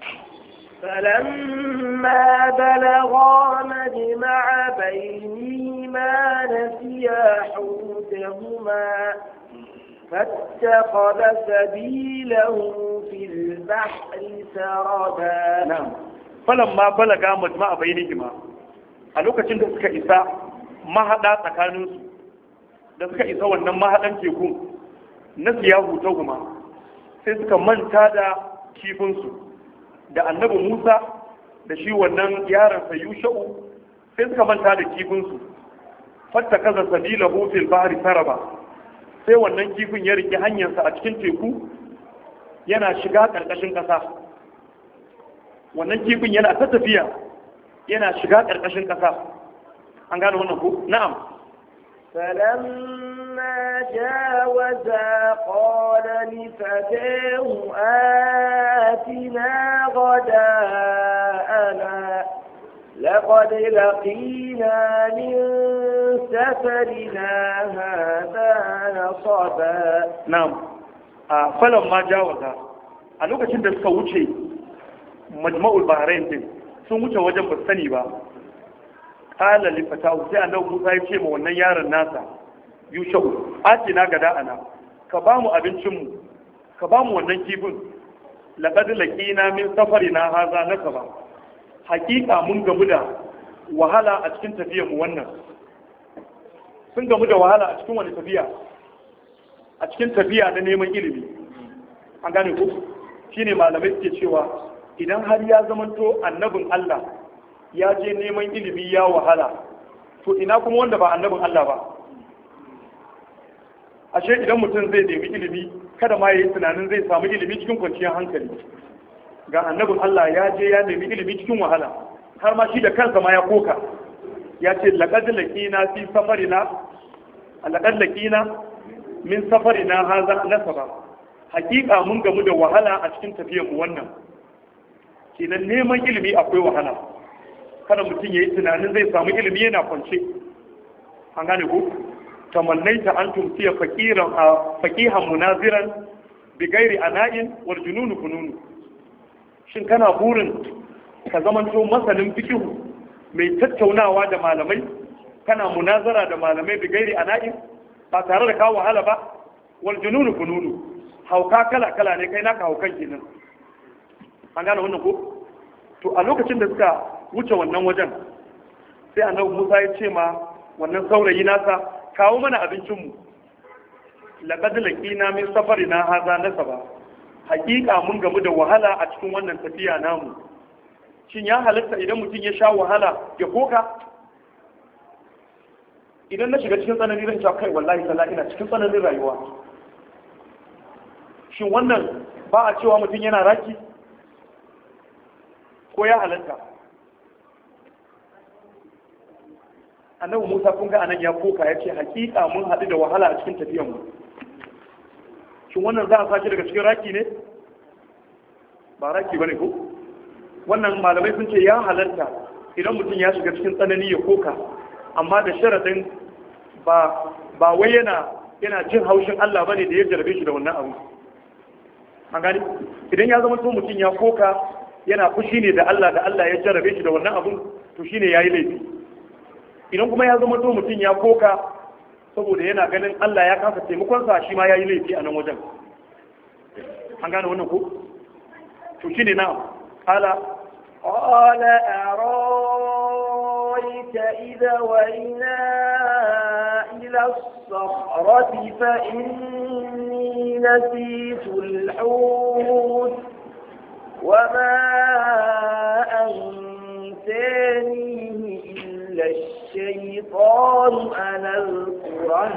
B: فلما بلغا مجمع بينهما نسيا حوتهما فاتخذ سبيله في البحر سربا
A: na'am falamma balaga majma'a bainihima a lokacin da suka isa mahada tsakaninsu da suka isa wannan mahadan tekun na siyahu ta guma sai suka manta da kifinsu da annabi musa da shi wannan yaransa yusha'u sai suka manta da kifinsu fatta kaza sabila fil bahri saraba sai wannan kifin ya rike hanyarsa a cikin teku yana shiga ƙarƙashin ƙasa wannan kifin yana ta tafiya yana shiga ƙarƙashin ƙasa an gane wannan ko na'am
B: فلما جاوزا قال لفتاه آتنا غداءنا لقد لقينا من سفرنا هذا نصبا
A: na'am a falon ma jawaza a lokacin da suka wuce majma'ul bahrain din sun wuce wajen ba sani ba qala li fatahu sai annabi Musa ya ce ma wannan yaron nasa yushau atina gada ana ka ba mu abincin mu ka ba mu wannan kifin laqad laqina min safarina haza nasaba hakika mun gamu da wahala a cikin tafiyar mu wannan sun gamu da wahala a cikin wani tafiya a cikin tafiya na neman ilimi an gane ku shine malamai suke cewa idan har ya zamanto annabin Allah ya je neman ilimi ya wahala to ina kuma wanda ba annabin Allah ba ashe idan mutum zai nemi ilimi kada ma yayi tunanin zai samu ilimi cikin kwanciyar hankali ga annabin Allah ya je ya nemi ilimi cikin wahala har ma shi da kansa ma ya koka ya ce laqad laqina fi safarina laqad laqina min safarina hadha nasaba hakika mun gamu da wahala a cikin tafiyar mu wannan kenan neman ilimi akwai wahala kada mutum yayi tunanin zai samu ilimi yana kwance an gane ko tamannaita an tumsiya faqiran faqihan munaziran bi ghairi ana'in wal jununu fununu shin kana burin ka zamanto masanin fikihu mai tattaunawa da malamai kana munazara da malamai bi gairi ana'in ba tare da kawo wahala ba wal jununu fununu hauka kala kala ne kai naka haukan kenan an gane wannan ko to a lokacin da suka wuce wannan wajen sai annabi Musa ya ce ma wannan saurayi nasa kawo mana abincin mu laqad laqina min safarina hadha nasaba hakika mun gamu da wahala a cikin wannan tafiya namu shin ya halatta idan mutum ya sha wahala ya koka idan na shiga cikin tsananin zan cewa kai wallahi sallah ina cikin tsananin rayuwa shin wannan ba a cewa mutum yana raki ko ya halatta annabi musa kun ga anan ya koka ya ce hakika mun haɗu da wahala a cikin tafiyanmu shin wannan za a sashi daga cikin raki ne ba raki ba ne ko wannan malamai sun ce ya halarta idan mutum ya shiga cikin tsanani ya koka amma da sharaɗin ba ba wai yana yana jin haushin Allah bane da ya jarabe shi da wannan abu an gani idan ya zama to mutum ya koka yana fushi ne da Allah da Allah ya jarabe shi da wannan abu to shine yayi laifi idan kuma ya zama to mutum ya koka saboda yana ganin Allah ya kasa taimakon sa shi ma yayi laifi a nan wajen an gane wannan ko to shine na qala
B: قال أرأيت إذا وإنا إلى الصخرة فإني نسيت الحوت وما أنسانيه إلا الشيطان أن أذكره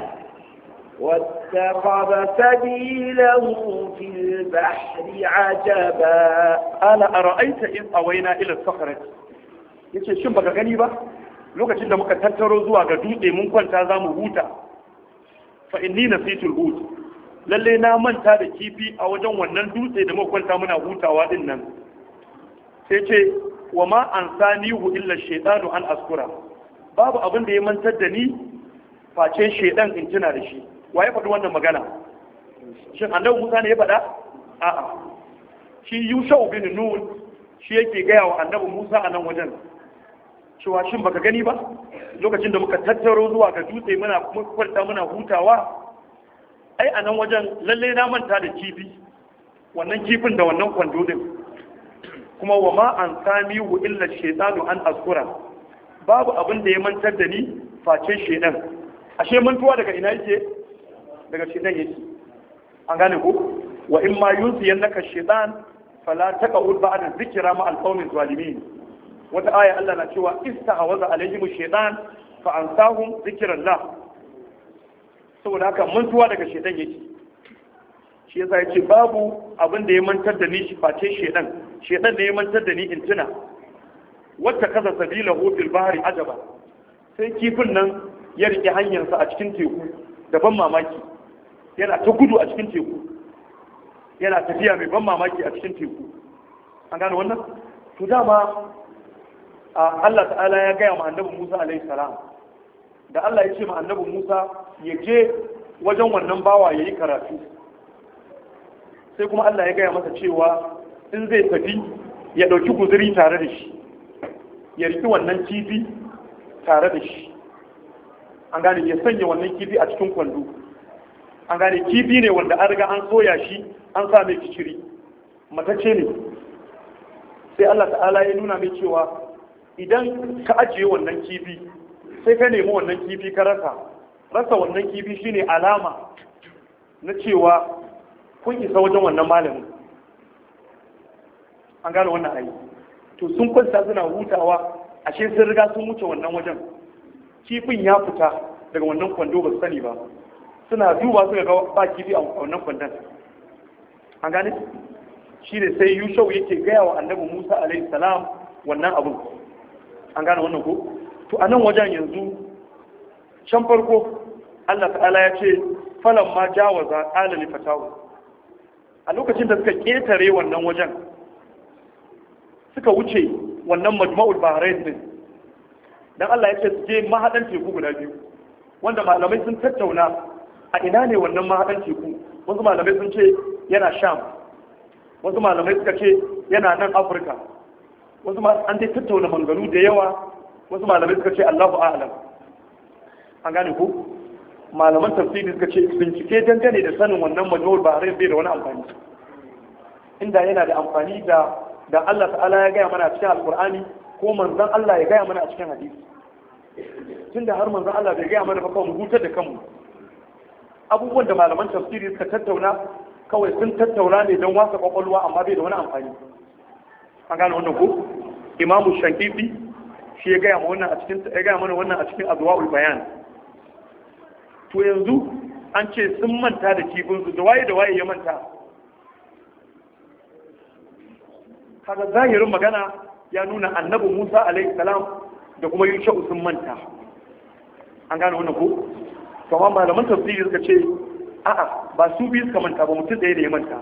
B: واتخذ سبيله في البحر عجبا
A: ala ara'aita in awaina ila sakharat yace shin baka gani ba lokacin da muka tattaro zuwa ga dutse mun kwanta za mu huta fa inni nasitul hut lalle na manta da kifi a wajen wannan dutse da muka kwanta muna hutawa din nan sai ce wa ma ansanihu illa shaytanu an askura babu abin da ya mantar da ni face shaydan in tuna da shi wa ya faɗi wannan magana shin annabi Musa ne ya faɗa a'a shi Yushau bin Nun shi yake gaya wa annabi Musa a nan wajen cewa shin baka gani ba lokacin da muka tattaro zuwa ga dutse muna kwanta muna hutawa ai a nan wajen lalle na manta da kifi wannan kifin da wannan kwando din kuma wa ma an sami hu illa shaytanu an askura babu abin da ya mantar da ni face shedan ashe mantuwa daga ina yake daga shedan yake an gane ko wa in ma yunsiyannaka shaytan fala taqud ba'da dhikra ma al-qawmi zalimin wata aya Allah na cewa istahawaza alaihim shaytan fa ansahum dhikrallah saboda haka mantuwa daga shaytan yake shi yasa yace babu abin da ya mantar da ni shi face shaytan shaytan ne ya mantar da ni in tuna wata kaza sabilahu fil bahri ajaba sai kifin nan ya rike hanyarsa a cikin teku da ban mamaki yana ta gudu a cikin teku yana tafiya mai ban mamaki a cikin teku an gane wannan to dama Allah ta'ala ya gaya ma annabi Musa alaihi salam da Allah ya ce ma annabi Musa ya je wajen wannan bawa ya yi karatu sai kuma Allah ya gaya masa cewa in zai tafi ya ɗauki guzuri tare da shi ya riki wannan kifi tare da shi an gane ya sanya wannan kifi a cikin kwando an gane kifi ne wanda an riga an soya shi an sa mai kiciri matacce ne sai Allah ta'ala ya nuna mai cewa idan ka ajiye wannan kifi sai ka nemi wannan kifi ka rasa rasa wannan kifi shine alama na cewa kun isa wajen wannan malamin an gane wannan ayi to sun kwanta suna hutawa ashe sun riga sun wuce wannan wajen kifin ya fita daga wannan kwando ba su sani ba suna duba suka ga ba kifi a wannan kwandon an gane shi ne sai yushau yake gaya wa annabi musa alaihi salam wannan abin an gane wannan ko to a nan wajen yanzu can farko allah ta'ala ya ce falan ma jawaza qala li fatahu a lokacin da suka ketare wannan wajen suka wuce wannan majma'ul bahrain din dan Allah ya ce su je mahadan teku guda biyu wanda malamai sun tattauna a ina ne wannan mahadan teku wasu malamai sun ce yana sham wasu malamai suka ce yana nan afirka wasu ma an dai tattauna manganu da yawa wasu malamai suka ce Allahu a'lam an gane ku malaman tafsiri suka ce bincike dangane da sanin wannan majmu'ul bahrain bai da wani amfani inda yana da amfani da da Allah ta'ala ya gaya mana a cikin alkur'ani ko manzon Allah ya gaya mana a cikin hadisi tunda har manzon Allah bai gaya mana ba kawai mu hutar da kanmu abubuwan da malaman tafsiri suka tattauna kawai sun tattauna ne don wasa kwakwalwa amma bai da wani amfani an gane wannan ko imamu shankifi shi ya gaya mana wannan a cikin ya gaya mana wannan a cikin azwaul bayan to yanzu an ce sun manta da kifinsu da waye da waye ya manta kaga zahirin magana ya nuna annabi Musa alaihi salam da kuma Yusha sun manta an gane wannan ko kuma malaman tafsiri suka ce a'a ba su biyu suka manta ba mutum ɗaya da ya manta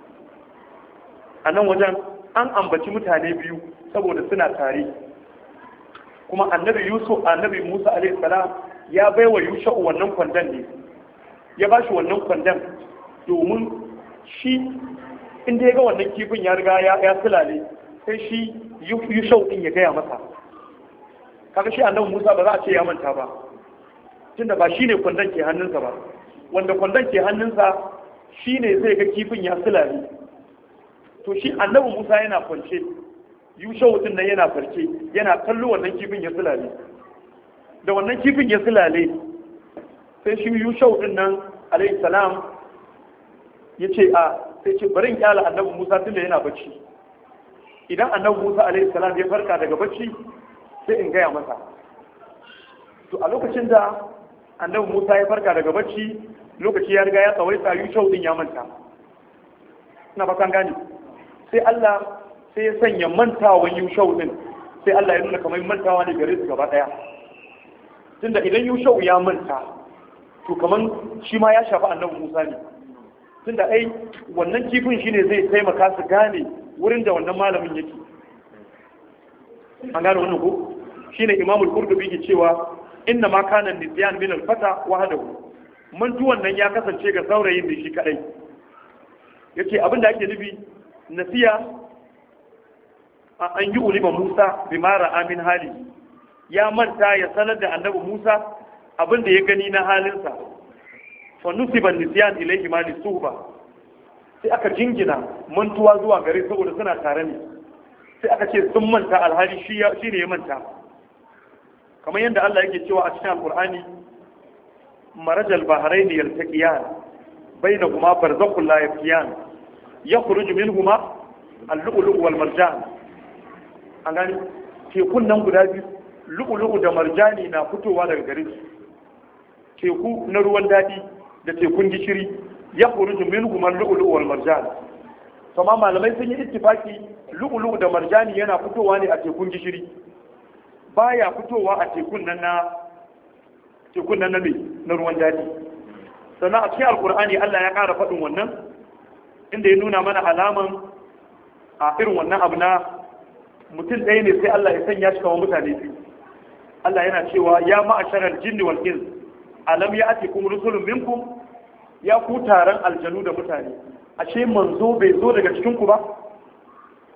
A: a nan wajen an ambaci mutane biyu saboda suna tare kuma annabi Yusuf annabi Musa alaihi salam ya baiwa Yusha wannan kwandon ne ya ba shi wannan kwandon domin shi inda ya ga wannan kifin ya riga ya sulale sai shi yi shau din ya gaya masa kaga shi annabi Musa ba za a ce ya manta ba tunda ba shine kwandon ke hannunsa ba wanda kwandon ke hannunsa shine zai ga kifin ya sulale to shi annabi Musa yana kwance yushau din nan yana farke yana kallo wannan kifin ya sulale da wannan kifin ya sulale sai shi yushau din nan alayhi salam ya ce a sai ce bari in kyala annabi Musa tunda yana bacci idan annabi Musa alaihi salam ya farka daga bacci sai in gaya masa to a lokacin da annabi Musa ya farka daga bacci lokaci ya riga ya tsawaita yushau din ya manta ina ba kan gane sai Allah sai ya sanya mantawan yushau din sai Allah ya nuna kamar mantawa ne gare su gaba daya tunda idan yushau ya manta to kamar shi ma ya shafi annabi Musa ne tunda ai wannan kifin shine zai taimaka su gane wurin da wannan malamin yake an gane wannan ko shine Imam al-Qurtubi ke cewa inna ma kana nisyan min al-fata wahdahu mantuwan nan ya kasance ga saurayin da shi kadai yace abinda ake nufi nasiya an yi ulima Musa bi mara amin hali ya manta ya sanar da annabi Musa abinda ya gani na halinsa fa nusiban nisyan ilayhi ma lisuhba sai aka jingina mantuwa zuwa gare saboda suna tare ne sai aka ce sun manta alhali shi ne ya manta kamar yadda Allah yake cewa a cikin alkur'ani marajal bahrain yaltaqiyan bainahuma barzakhun la yabqiyan yakhruju minhuma al-lu'lu' wal marjan an gani tekun nan guda biyu lu'lu'u da marjani na fitowa daga gare su teku na ruwan dadi da tekun gishiri ya kuruju minhum al-lu'lu' wal marjan kuma malamai sun yi ittifaki lu'lu' da marjani yana fitowa ne a tekun gishiri baya fitowa a tekun nan na tekun nan na na ruwan dadi sannan a cikin alkur'ani Allah ya ƙara faɗin wannan inda ya nuna mana alaman a irin wannan abu na mutum ɗaya ne sai Allah ya sanya shi kamar mutane biyu Allah yana cewa ya ma'asharar jinni wal ins alam ya ati kum rusulun minkum ya ku taron aljanu da mutane ashe manzo bai zo daga cikin ku ba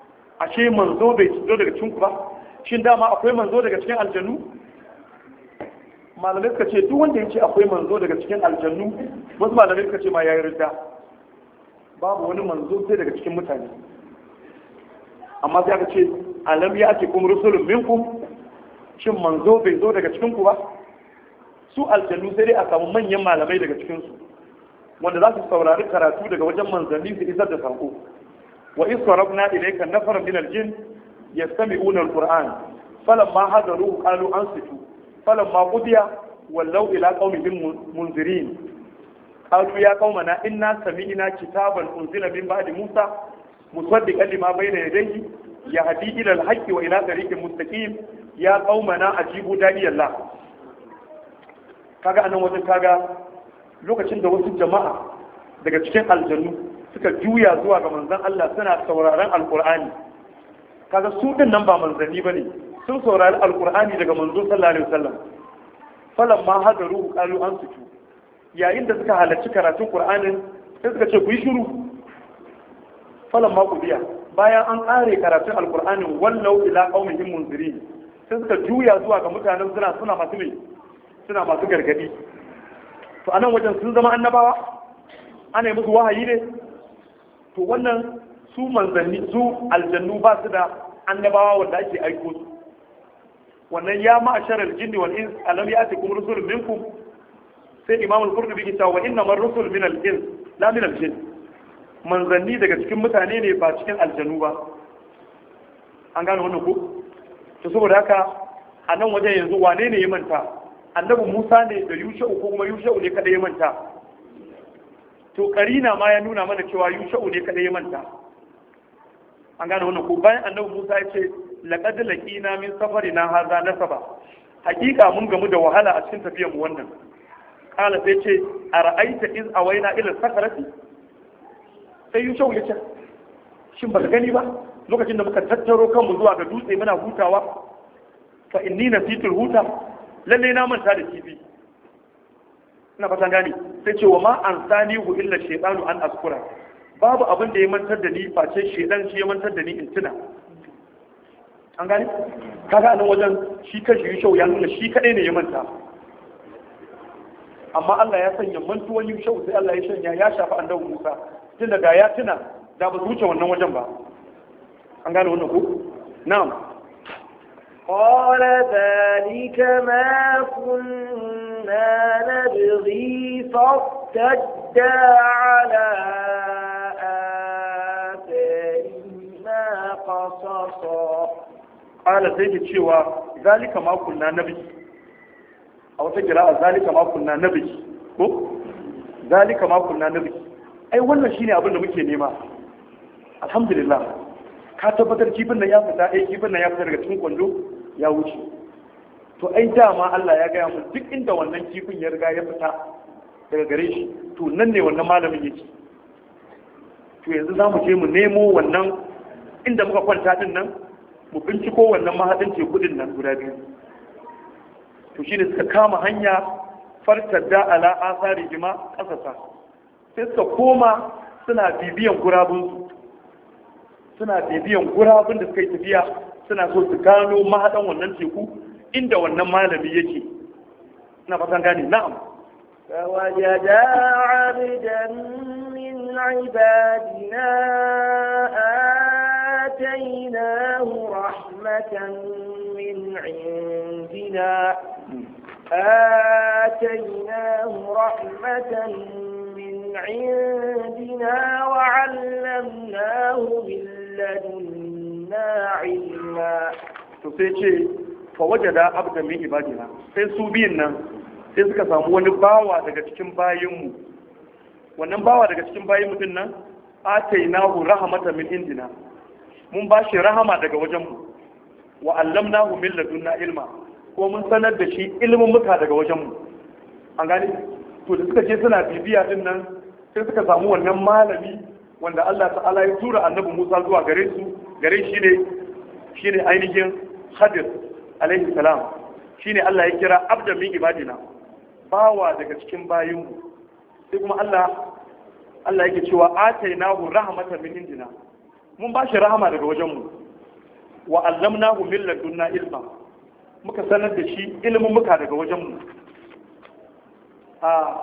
A: ashe manzo bai zo daga cikin ku ba shin dama akwai manzo daga cikin aljannu malamai suka ce duk wanda ya ce akwai manzo daga cikin aljannu wasu malamai suka ce ma yayi ridda babu wani manzo sai daga cikin mutane amma sai aka ce alam ya ake kuma rusulun minkum shin manzo bai zo daga cikin ku ba su aljannu sai dai a samu manyan malamai daga cikin su wanda za su saurari karatu daga wajen manzanni su isar da sako wa iz sarafna ilayka nafara min aljin yastami'una alquran falamma hadaru qalu ansitu falamma qudiya wallaw ila qaumihim munzirin qalu ya qaumana inna sami'na kitaban unzila min ba'di musa musaddiqan lima bayna yadayhi yahdi ila alhaqqi wa ila tariqin mustaqim ya qaumana ajibu da'iyallah kaga anan wajen kaga lokacin da wasu jama'a daga cikin aljannu suka juya zuwa ga manzon Allah suna sauraron alkur'ani kaga su din nan ba manzanni bane sun saurari alkur'ani daga manzo sallallahu alaihi wasallam falan ma hadaru qalu ansitu yayin da suka halarci karatun qur'anin sai suka ce ku yi shiru falan ma biya. bayan an kare karatun alkur'anin wallau ila qaumihim munzirin sai suka juya zuwa ga mutanen suna suna masu mai suna masu gargadi to anan wajen sun zama annabawa ana yi musu wahayi ne to wannan su manzanni su aljannu ba su da annabawa wanda ake aiko su wannan ya ma'asharar jinni wal ins alam ya'tikum rusulun minkum sai imam al-qurtubi ke cewa inna mar rusul min al-ins la min al-jinn manzanni daga cikin mutane ne ba cikin aljannu ba an gane wannan ko to saboda haka a nan wajen yanzu wane ne ya manta annabi Musa ne da Yusha'u ko kuma Yusha'u ne kada ya manta to karina ma ya nuna mana cewa Yusha'u ne kada ya manta an gane wannan ko bayan annabi Musa ya ce laqad laqina min safarina hadha nasaba hakika mun gamu da wahala a cikin tafiyar mu wannan kala sai ce ara'aita iz awaina ila sakarati sai Yusha'u ya ce shin ba gani ba lokacin da muka tattaro kanmu zuwa ga dutse muna hutawa fa inni nasitul huta lalle na manta da kifi ina fatan gani sai ce wa ma an sani hu illa shaytanu an askura babu abin da ya mantar da ni face shedan shi ya mantar da ni in tuna an gani kaga nan wajen shi kashi yushau ya nuna shi kadai ne ya manta amma Allah ya sanya mantuwan yushau sai Allah ya shanya ya shafi annabi Musa tun daga ya tuna da ba su wuce wannan wajen ba an gane wannan ko na'am
B: قال ذلك ما كنا نبغي فارتدا على آثارهما قصصا
A: قال سيدي cewa zalika ma kunna nabi a wata kira'a zalika ma kunna nabi ko zalika ma kunna nabi ai wannan shine abin da muke nema alhamdulillah ka tabbatar kifin nan ya fita ai kifin nan ya fita daga cikin kwando ya wuce to ai dama Allah ya gaya mun duk inda wannan kifin ya riga ya fita daga gare shi to nan ne wannan malamin yake to yanzu za mu je mu nemo wannan inda muka kwanta din nan mu binciko wannan mahadin teku din nan guda biyu to shine suka kama hanya fartar da ala asari jima kasasa sai suka koma suna bibiyan gurabunsu suna bibiyan gurabun da suka yi tafiya suna so su gano mahaɗan wannan teku inda wannan malami yake na fatan gane na'am
B: فوجدا عبدا من عبادنا آتيناه رحمة من عندنا آتيناه رحمة من عندنا وعلمناه من لدنا علما
A: to sai ce fa wajada abdan min ibadina sai su biyun nan sai suka samu wani bawa daga cikin bayinmu wannan bawa daga cikin bayin mutum nan atainahu rahmatan min indina mun ba shi rahama daga wajenmu wa allamnahu min ladunna ilma ko mun sanar da shi ilimin muka daga wajenmu an gane to da suka je suna bibiya din nan sai suka samu wannan malami wanda Allah ta'ala ya tura annabi Musa zuwa gare su gare shi ne shine ainihin Khadir alaihi salam shine Allah ya kira abdan min ibadina bawa daga cikin bayinmu sai kuma Allah Allah yake cewa atainahu rahmatan min indina mun ba shi rahama daga wajenmu wa allamnahu min ladunna ilma muka sanar da shi ilimin muka daga wajenmu a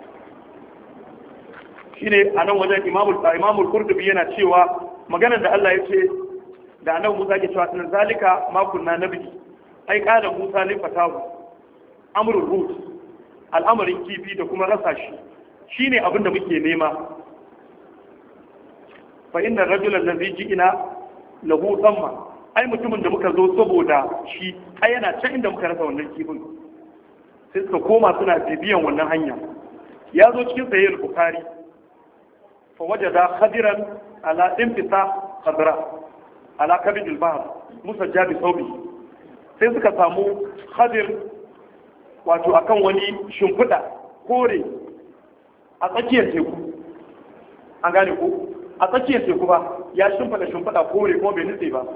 A: shine a nan wajen imamul imamul qurtubi yana cewa maganar da Allah ya ce da annabi Musa ke cewa tun zalika ma kunna nabi ai kada Musa ne fatahu amrul rut al'amarin kifi da kuma rasa shi shine abin da muke nema fa inna rajulan ladhi ji'ina lahu thamma ai mutumin da muka zo saboda shi ai yana can inda muka rasa wannan kifin sai suka koma suna bibiyan wannan hanya ya zo cikin sahih bukhari fa wajada khadiran ala infita khadra ala kabid al-bahr musajja bi thawbi sai suka samu khadir wato akan wani shimfiɗa kore a tsakiyar teku an gane ko a tsakiyar teku ba ya shimfiɗa shimfiɗa kore kuma bai nutse ba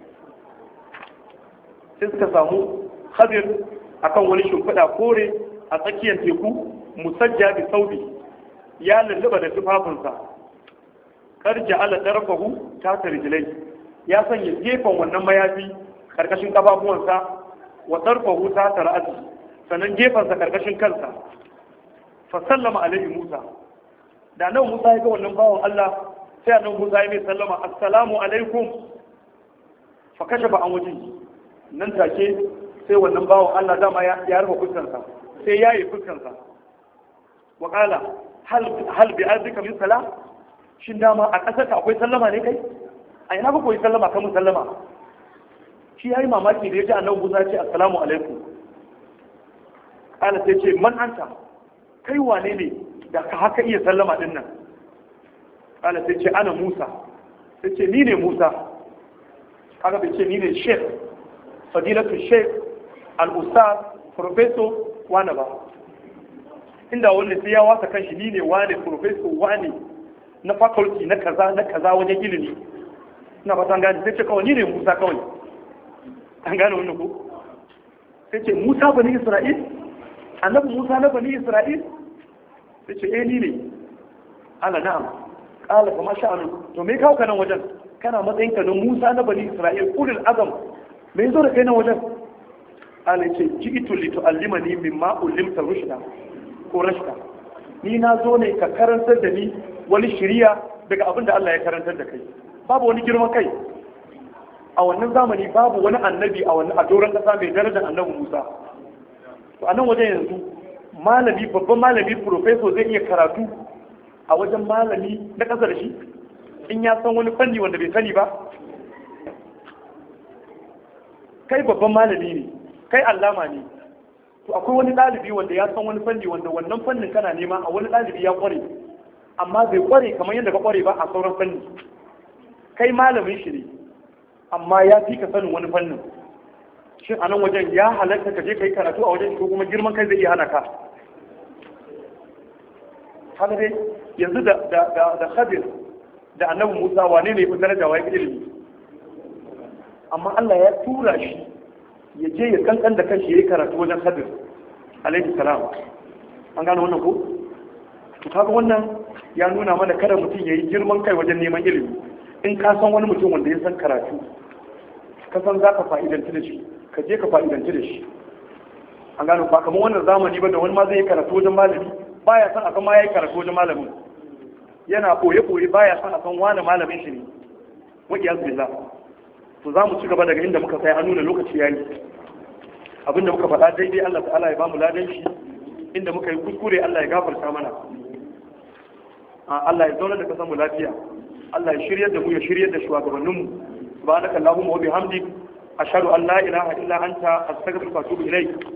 A: sai suka samu khadir akan wani shimfiɗa kore a tsakiyar teku musajja bi saubi ya lulluba da tufafinsa karja ala tarfahu ta tarjilai ya sanya gefen wannan mayafi karkashin kafafuwansa wa tarfahu ta tar'ati sannan gefensa karkashin kansa fa sallama alaihi musa da nan musa ya ga wannan bawan Allah sai nan musa ya mai sallama assalamu alaikum fa kashafa an wajen nan take sai wannan bawan Allah dama ya rufe fuskarsa sai ya yi fuskarsa wa qala hal hal bi azika min salam shin dama a ƙasar ka akwai sallama ne kai a ina ba koyi sallama kan mu sallama shi yayi mamaki da ya ji annabi Musa ya ce assalamu alaikum qala sai ce man anta kai wane ne da ka haka iya sallama din nan qala sai ce ana Musa sai ce ni ne Musa kaga bai ce ni ne sheikh fadilatu sheikh al-ustaz professor wane ba inda wanda sai ya wasa kanshi ni ne wane professor wane na faculty na kaza na kaza wajen ilimi ina ba san gane sai ce kawai ni ne Musa kawai an gane wannan ko sai ce Musa bani Isra'il annabi Musa na bani Isra'il sai ce eh ni ne ala na'am qala fa masha Allah to me kawo kana wajen kana matsayin ka na Musa na bani Isra'il ulul azam me yazo da kai nan wajen ala ce ji'itu li tu'allimani mimma ullimta rushda ko rashda ni na zo ne ka karantar da ni wani shiriya daga abin da Allah ya karantar da kai babu wani girman kai a wannan zamani babu wani annabi a wani a doron kasa mai darajar annabi Musa to a nan wajen yanzu malami babban malami professor zai iya karatu a wajen malami na ƙasa da shi in ya san wani fanni wanda bai sani ba kai babban malami ne kai allama ne to akwai wani ɗalibi wanda ya san wani fanni wanda wannan fannin kana nema a wani ɗalibi ya ƙware amma bai ƙware kamar yadda ka ƙware ba a sauran fanni kai malamin shi ne amma ya fi ka sanin wani fannin shin a nan wajen ya halatta ka je ka yi karatu a wajen ko kuma girman kai zai iya hana ka haka dai yanzu da da da khadir da annabi musa wane ne ya fi daraja wa ya fi ilimi amma Allah ya tura shi ya je ya kankan da kanshi ya yi karatu wajen khadir alaihi salam an gano wannan ko to kaga wannan ya nuna mana kada mutum ya yi girman kai wajen neman ilimi in ka san wani mutum wanda ya san karatu ka san za ka fa'idanci da shi ka je ka fa'idanci da shi an gano ba kamar wannan zamani ba da wani ma zai yi karatu wajen malami baya san a san ma ya yi karatu wajen malamin yana koye koye baya san a san wani malamin shi ne wa iyaz billah to za mu ci gaba daga inda muka sai an nuna lokaci yayi abinda muka faɗa daidai Allah ta'ala ya bamu ladan shi inda muka yi kuskure Allah ya gafarta mana Allah ya zauna da kasan mu lafiya Allah ya shiryar da mu ya shiryar da shugabanninmu subhanaka allahumma wa bihamdik ashhadu an la ilaha illa anta astaghfiruka wa atubu ilayk